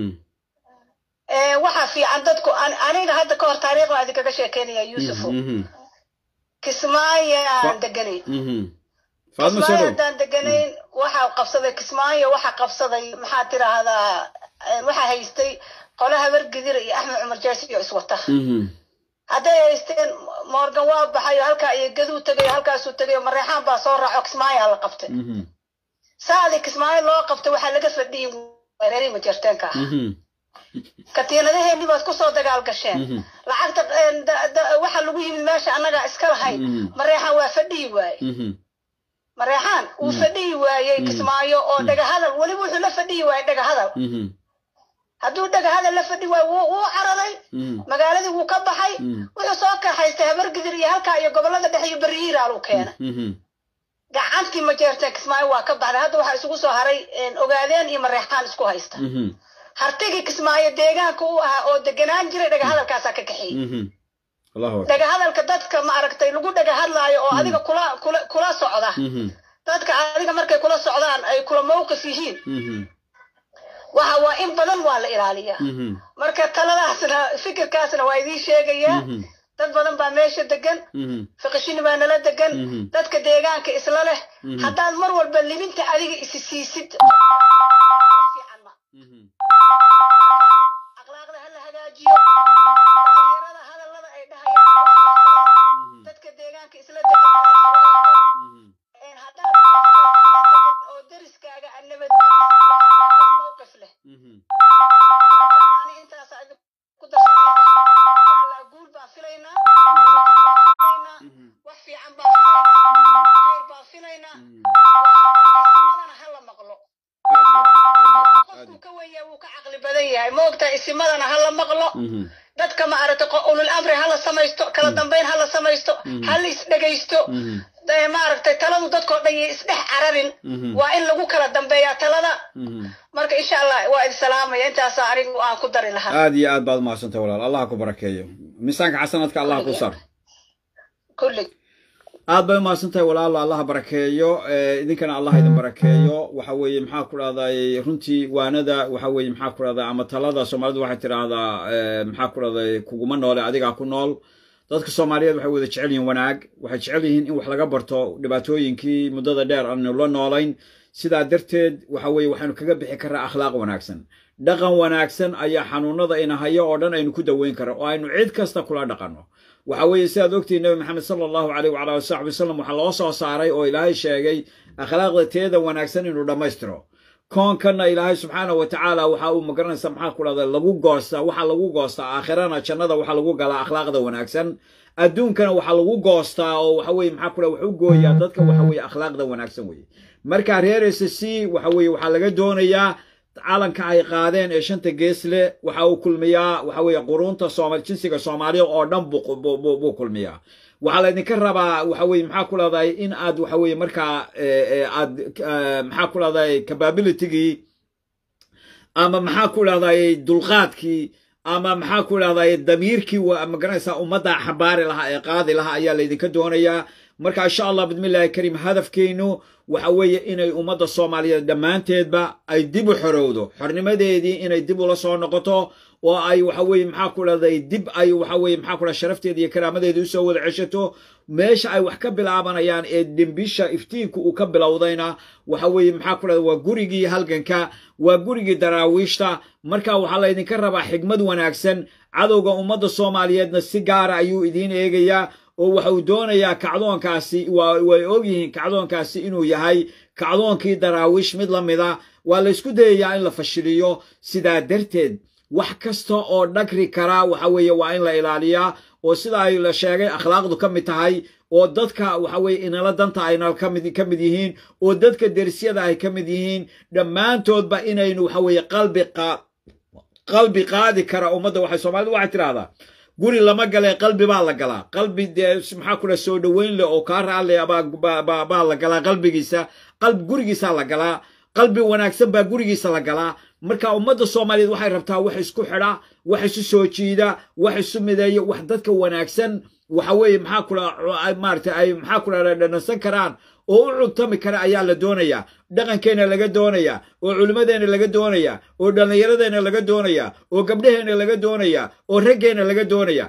[SPEAKER 4] waxa fiican dadku aniga hadda ka hor taariikhda idinkaga sheekeynaya yuusufo kismaayaan deganayn kismaayo haddaan deganayn waxa qabsaday kismaayo waxa qabsaday maxaa tiraahdaa waxa haystay qole habar gidira iyo axmed cumar jaasiyo iswata hadday haysteen morgan waa baxayo halkaa iyo gaduu tegayo halkaasuu tegayo mareexaan baa soo raaco kismaayaa la qabtay saadii kismaayo loo qabtay waxaa laga fadhiyin reerii majarteenka ah katiinadaheennii baad kusoo dagaal gasheen lacagta waxa lagu yimid meesha annagaa iska lahayn mareexaan waa fadhiyi waaye mareexaan wuu fadhiyi waayey kismaayo oo dhagahadal weliba wuxuu la fadhiyi waayey dhagahadal hadduu dhagahadal la fadhi waayo wuu cararay magaaladii wuu ka baxay wuxuu soo kaxaystay habargidir iyo halkaa iyo gobollada dhexe iyo berihiiraaluu keenay gacantii majeerteen kismaayo waa ka baxday hadda waxaa isugu soo haray ogaadeen iyo mareexaan isku haysta hartigii kismaayo deegaanka u ahaa oo deganaan jiray dhagahadalkaasaa ka kaxeeyey dhagahadalka dadka maaragtay lagu dhagahadlaayo oo adiga kula kula kula socda dadka adiga markay kula socdaan ay kula mawqif yihiin waxa waa in badan waa la ilaaliyaa marka taladaasna fikirkaasna waa idiin sheegayaa dad badan baa meesha degan fiqishini baa nala degan dadka deegaanka isla leh haddaad mar walba libinta adiga isi siisid fiican ma akhlaaqda ha la hagaajiyo dhalinyarada hadallada ay dhahayaan dadka deegaanka isla degan haddaad oo deriskaaga aan nabadgelyo mowqif leh ani intaas ku darsanaa guul baan filaynaa wax fiican baan filaynaa khayr baan filaynaa isimadana ha la maqlo qofku ka weyaa wuu ka caqli badan yahay ma ogtaa isimadana ha la maqlo dadka ma aragtay ulul amri hala samaysto kala dambayn hala samaysto hala isdhegaysto maaragtay taladu dadkoo dhan iyo isdhex cararin waa in lagu kala dambeeyaa talada marka insha allah waa idin salaamaya intaasa anigu aan ku dari lahaa
[SPEAKER 1] aad iyo aad baad umahadsantay walaal allah ku barakeeyo miisaanka xasanadka allah ku sar
[SPEAKER 4] kullig
[SPEAKER 1] aad bay umahadsantahay walaalo allah barakeeyo idinkana allah idin barakeeyo waxa weeye maxaa ku dhahday runtii waanada waxa weeye maxaa ku dhahday ama talada soomaalidu waxay tidhaahdaa maxaa ku dhahday kuguma noole adigaa ku nool dadka soomaaliyeed waxay wada jecel yihiin wanaag waxay jecel yihiin in wax laga barto dhibaatooyinkii muddada dheer aanu la noolayn sidaa darteed waxa weeye waxaynu kaga bixi karaa akhlaaq wanaagsan dhaqan wanaagsan ayaa xanuunada inahayo oo dhan aynu ku daweyn kara oo aynu cid kasta kula dhaqanno waxa weeye sidaad ogtihin nabi maxamed sala allahu aleyh wala ali saxbi wasalam waxaa loo soo saaray oo ilaahay sheegay akhlaaqda teeda wanaagsan inuu dhammaystiro koonkanna ilaahay subxaanah wa tacaala waxa uu magaranaysa maxaa ku dhahda lagu goostaa waxaa lagu goostaa aakhirana jannada waxaa lagu galaa akhlaaqda wanaagsan adduunkana waxaa lagu goostaa oo waxa weye maxaa ku dhaha wax u gooyaa dadka waxa weye akhlaaqda wanaagsan weye marka reer s c waxa weye waxaa laga doonayaa calanka ay qaadeen ee shanta geesle waxa uu kulmiyaa waxa weeye quruunta sooma jinsiga soomaaliya oo dhan buu kulmiyaa waxaa laydinka rabaa waxa weye maxaa ku lahday in aad waxa weye markaa aad maxaa ku lahday capabilitygii ama maxaa ku lahday dulqaadkii ama maxaa ku lahday damiirkii magaranaysaa ummadda xambaari lahaa ee qaadi lahaa ayaa laydinka doonayaa marka insha allah bismillahi kariim hadafkeennu waxa weeye inay ummadda soomaaliyeed dhammaanteedba ay dib u xorowdo xornimadeedii inay dib ula soo noqoto oo ay waxa weye maxaa ku dhahday dib ay waxa weye maxaa ku dhaha sharafteeda iyo karaamadeeda usoo wada ceshato meesha ay wax ka bilaabanayaan ee dembisha iftiinku uu ka bilowdayna waxa weeye maxaa ku dhahda waa gurigii halganka waa gurigii daraawiishta marka waxaa laydinka rabaa xigmad wanaagsan cadowga ummadda soomaaliyeedna si gaara ayuu idiin eegayaa oo waxa uu doonayaa kacdoonkaasi way ogyihiin kacdoonkaasi inuu yahay kacdoonkii daraawiish mid la mida waa laysku dayayaa in la fashiliyo sidaa darteed wax kasta oo dhagri karaa waxa weeye waa in la ilaaliyaa oo sida ay la sheegay akhlaaqdu ka mid tahay oo dadka waxa weye inala danta ayna kamid ka mid yihiin oo dadka dersyada ay ka mid yihiin dhammaantoodba inaynu waxa weeye qalbi qalbi qaadi kara ummadda waxay soomaalidu waxay tidhahdaa guri lama galee qalbi baa la galaa qalbi dee maxaa ku dhaha soo dhoweyn leh oo kaa raale baa la galaa qalbigiisa qalbi gurigiisaa la galaa qalbi wanaagsan baa gurigiisa la galaa marka ummadda soomaaliyeed waxay rabtaa wax isku xidha wax isu soo jiida wax isu mideeyo wax dadka wanaagsan waxa weeye maxaa ku dhaha maarata ay maxaa ku dhaha dhanansan karaan oo u cuntami kara ayaa la doonayaa dhaqankeenna laga doonayaa oo culimmadeenna laga doonayaa oo dhallinyaradeenna laga doonayaa oo gabdhaheenna laga doonayaa oo raggeenna laga doonayaa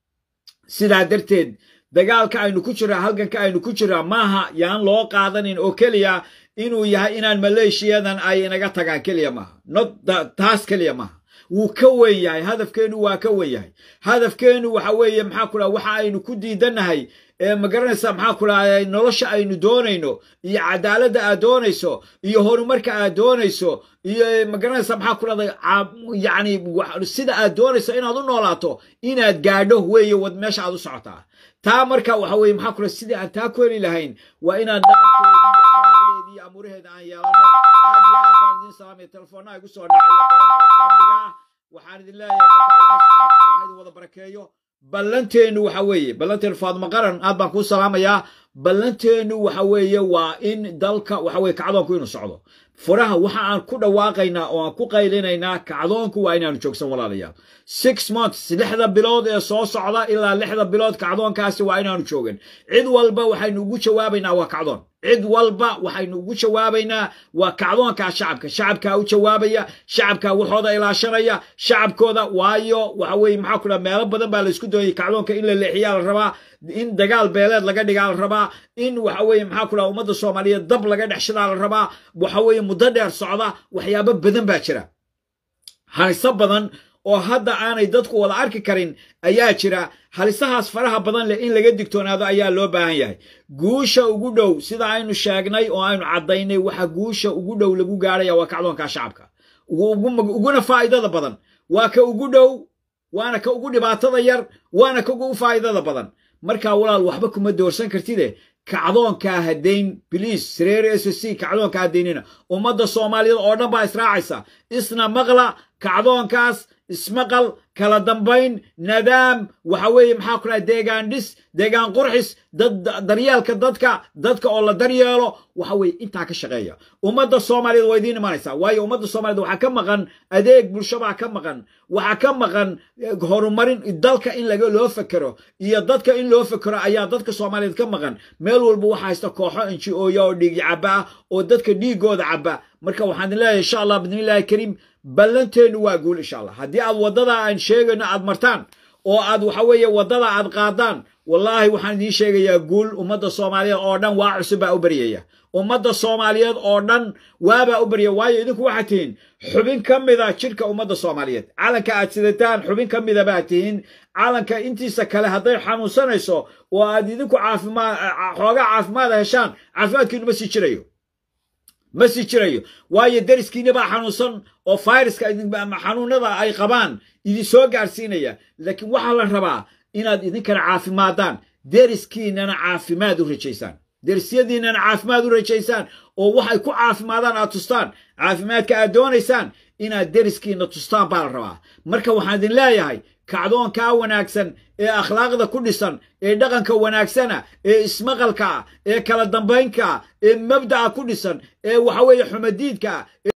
[SPEAKER 1] sidaa darteed dagaalka aynu ku jiraa halganka aynu ku jiraa maaha yaan loo qaadanin oo keliya inuu yahay inaan maleeshiyadan ay inaga tagaan keliya maaha not taas keliya maaha wuu ka weyn yahay hadafkeennu waa ka weyn yahay hadafkeennu waxa weeye maxaa ku dhaha waxa aynu ku diidannahay ma garanaysaa maxaa ku dhaha nolosha aynu doonayno iyo cadaaladda aad doonayso iyo horumarka aad doonayso iyo ma garanaysaa maxaa ku dhahday yacni sida aad doonayso inaad u noolaato inaad gaadho weeye wad meesha aad u socotaa taa marka waxa weye maxaa ku dhaha sidii aan taa ku heli lahayn waa inaan dhaqankeedii iyo amuuraheeda aan yeelano aad iyo aad baan idin salaamaya telefoonnaha igu soo dhacaya badan oo famliga waxaan idin leeyahay marka ilaahay subxaana wataala idin wada barakeeyo ballanteennu waxa weeye ballanteenu faadmo qaran aad baan kuu salaamayaa ballanteennu waxa weeye waa in dalka waxa weye kacdoonku inuu socdo furaha waxa aan ku dhawaaqaynaa oo aan ku qaylinaynaa kacdoonku waa inaanu joogsan walaalayaal six months lixda bilood ee soo socda ilaa lixda bilood kacdoonkaasi waa inaanu joogin cid walba waxaynu ugu jawaabaynaa waa kacdoon cid walba waxaynu ugu jawaabaynaa waa kacdoonkaa shacabka shacabkaa u jawaabaya shacabkaa waxooda ilaashanaya shacabkooda waayo waxa weye maxaa ku dhaha meelo badan baa laysku doonayay kacdoonka in la leexiyaa la rabaa in dagaal beeleed laga dhigaa la rabaa in waxa weye maxaa ku dhaha ummadda soomaaliyeed dab laga dhexshadaa la rabaa waxa weye muddo dheer socda waxyaabo badan baa jira haliso badan oo hadda aanay dadku wada arki karin ayaa jira halisahaas faraha badan leh in laga digtoonaado ayaa loo baahan yahay guusha ugu dhow sida aynu sheegnay oo aynu caddaynay waxa guusha ugu dhow lagu gaaraya waa kacdoonka shacabka uguna faa'idada badan waa ka ugu dhow waana ka ugu dhibaatada yar waana ka ugu faa'idada badan markaa walaal waxba kuma doorsan kartide kacdoonkaa hadayn biliis reer s c kacdoonka hadaynina ummadda soomaaliyeed oo dhan baa israacaysa isna maqla kacdoonkaas ismaqal kala dambayn nadaam waxa weeye maxaa ku dhahay deegaan dhis deegaan qurxis dad daryeelka dadka dadka oo la daryeelo waxa weeye intaa ka shaqeeya ummadda soomaaliyeed waa idiin imanaysaa waayo ummadda soomaaliyeed waxaa ka maqan adeeg bulshabaa ka maqan waxaa ka maqan horumarin dalka in laga loo fekero iyo dadka in loo fekero ayaa dadka soomaaliyeed ka maqan meel walba waxaa haysta kooxo inji-ooya oo dhiigi cabba ah oo dadka dhiigooda cabba marka waxaan idin leeyahay insha allah bidnillahi kariim ballanteennu waa guul insha allah haddii aad waddada aan sheegayno aad martaan oo aad waxa weeye waddada aad qaadaan wallaahi waxaan idiin sheegayaa guul ummadda soomaaliyeed oo dhan waa cusub baa u baryaya ummadda soomaaliyeed oo dhan waabaa u baryaya waayo idinku waxaad tihiin xubin ka mida jidhka ummadda soomaaliyeed calanka aad sidataan xubin ka mida baad tihiin calanka intiisa kale hadday xanuunsanayso oo aad idinku caafimaad xoogaa caafimaada heshaan caafimaadkiinu ma sii jirayo ma sii jirayo waayo deriskiina baa xanuunsan oo fayraska xanuunada ay qabaan idin soo gaarsiinaya laakiin waxaa la rabaa inaad idinkana caafimaadaan deriskiinana caafimaad u rajaysaan derisyadiinana caafimaad u rajaysaan oo waxay ku caafimaadaan aad tustaan caafimaadka aad doonaysaan inaad deriskiina tustaan baa la rabaa marka waxaan idin leeyahay kacdoonkaa wanaagsan ee akhlaaqda ku dhisan ee dhaqanka wanaagsana ee ismaqalka ee kala dambaynka ee mabda'a ku dhisan ee waxa weeye xumadiidka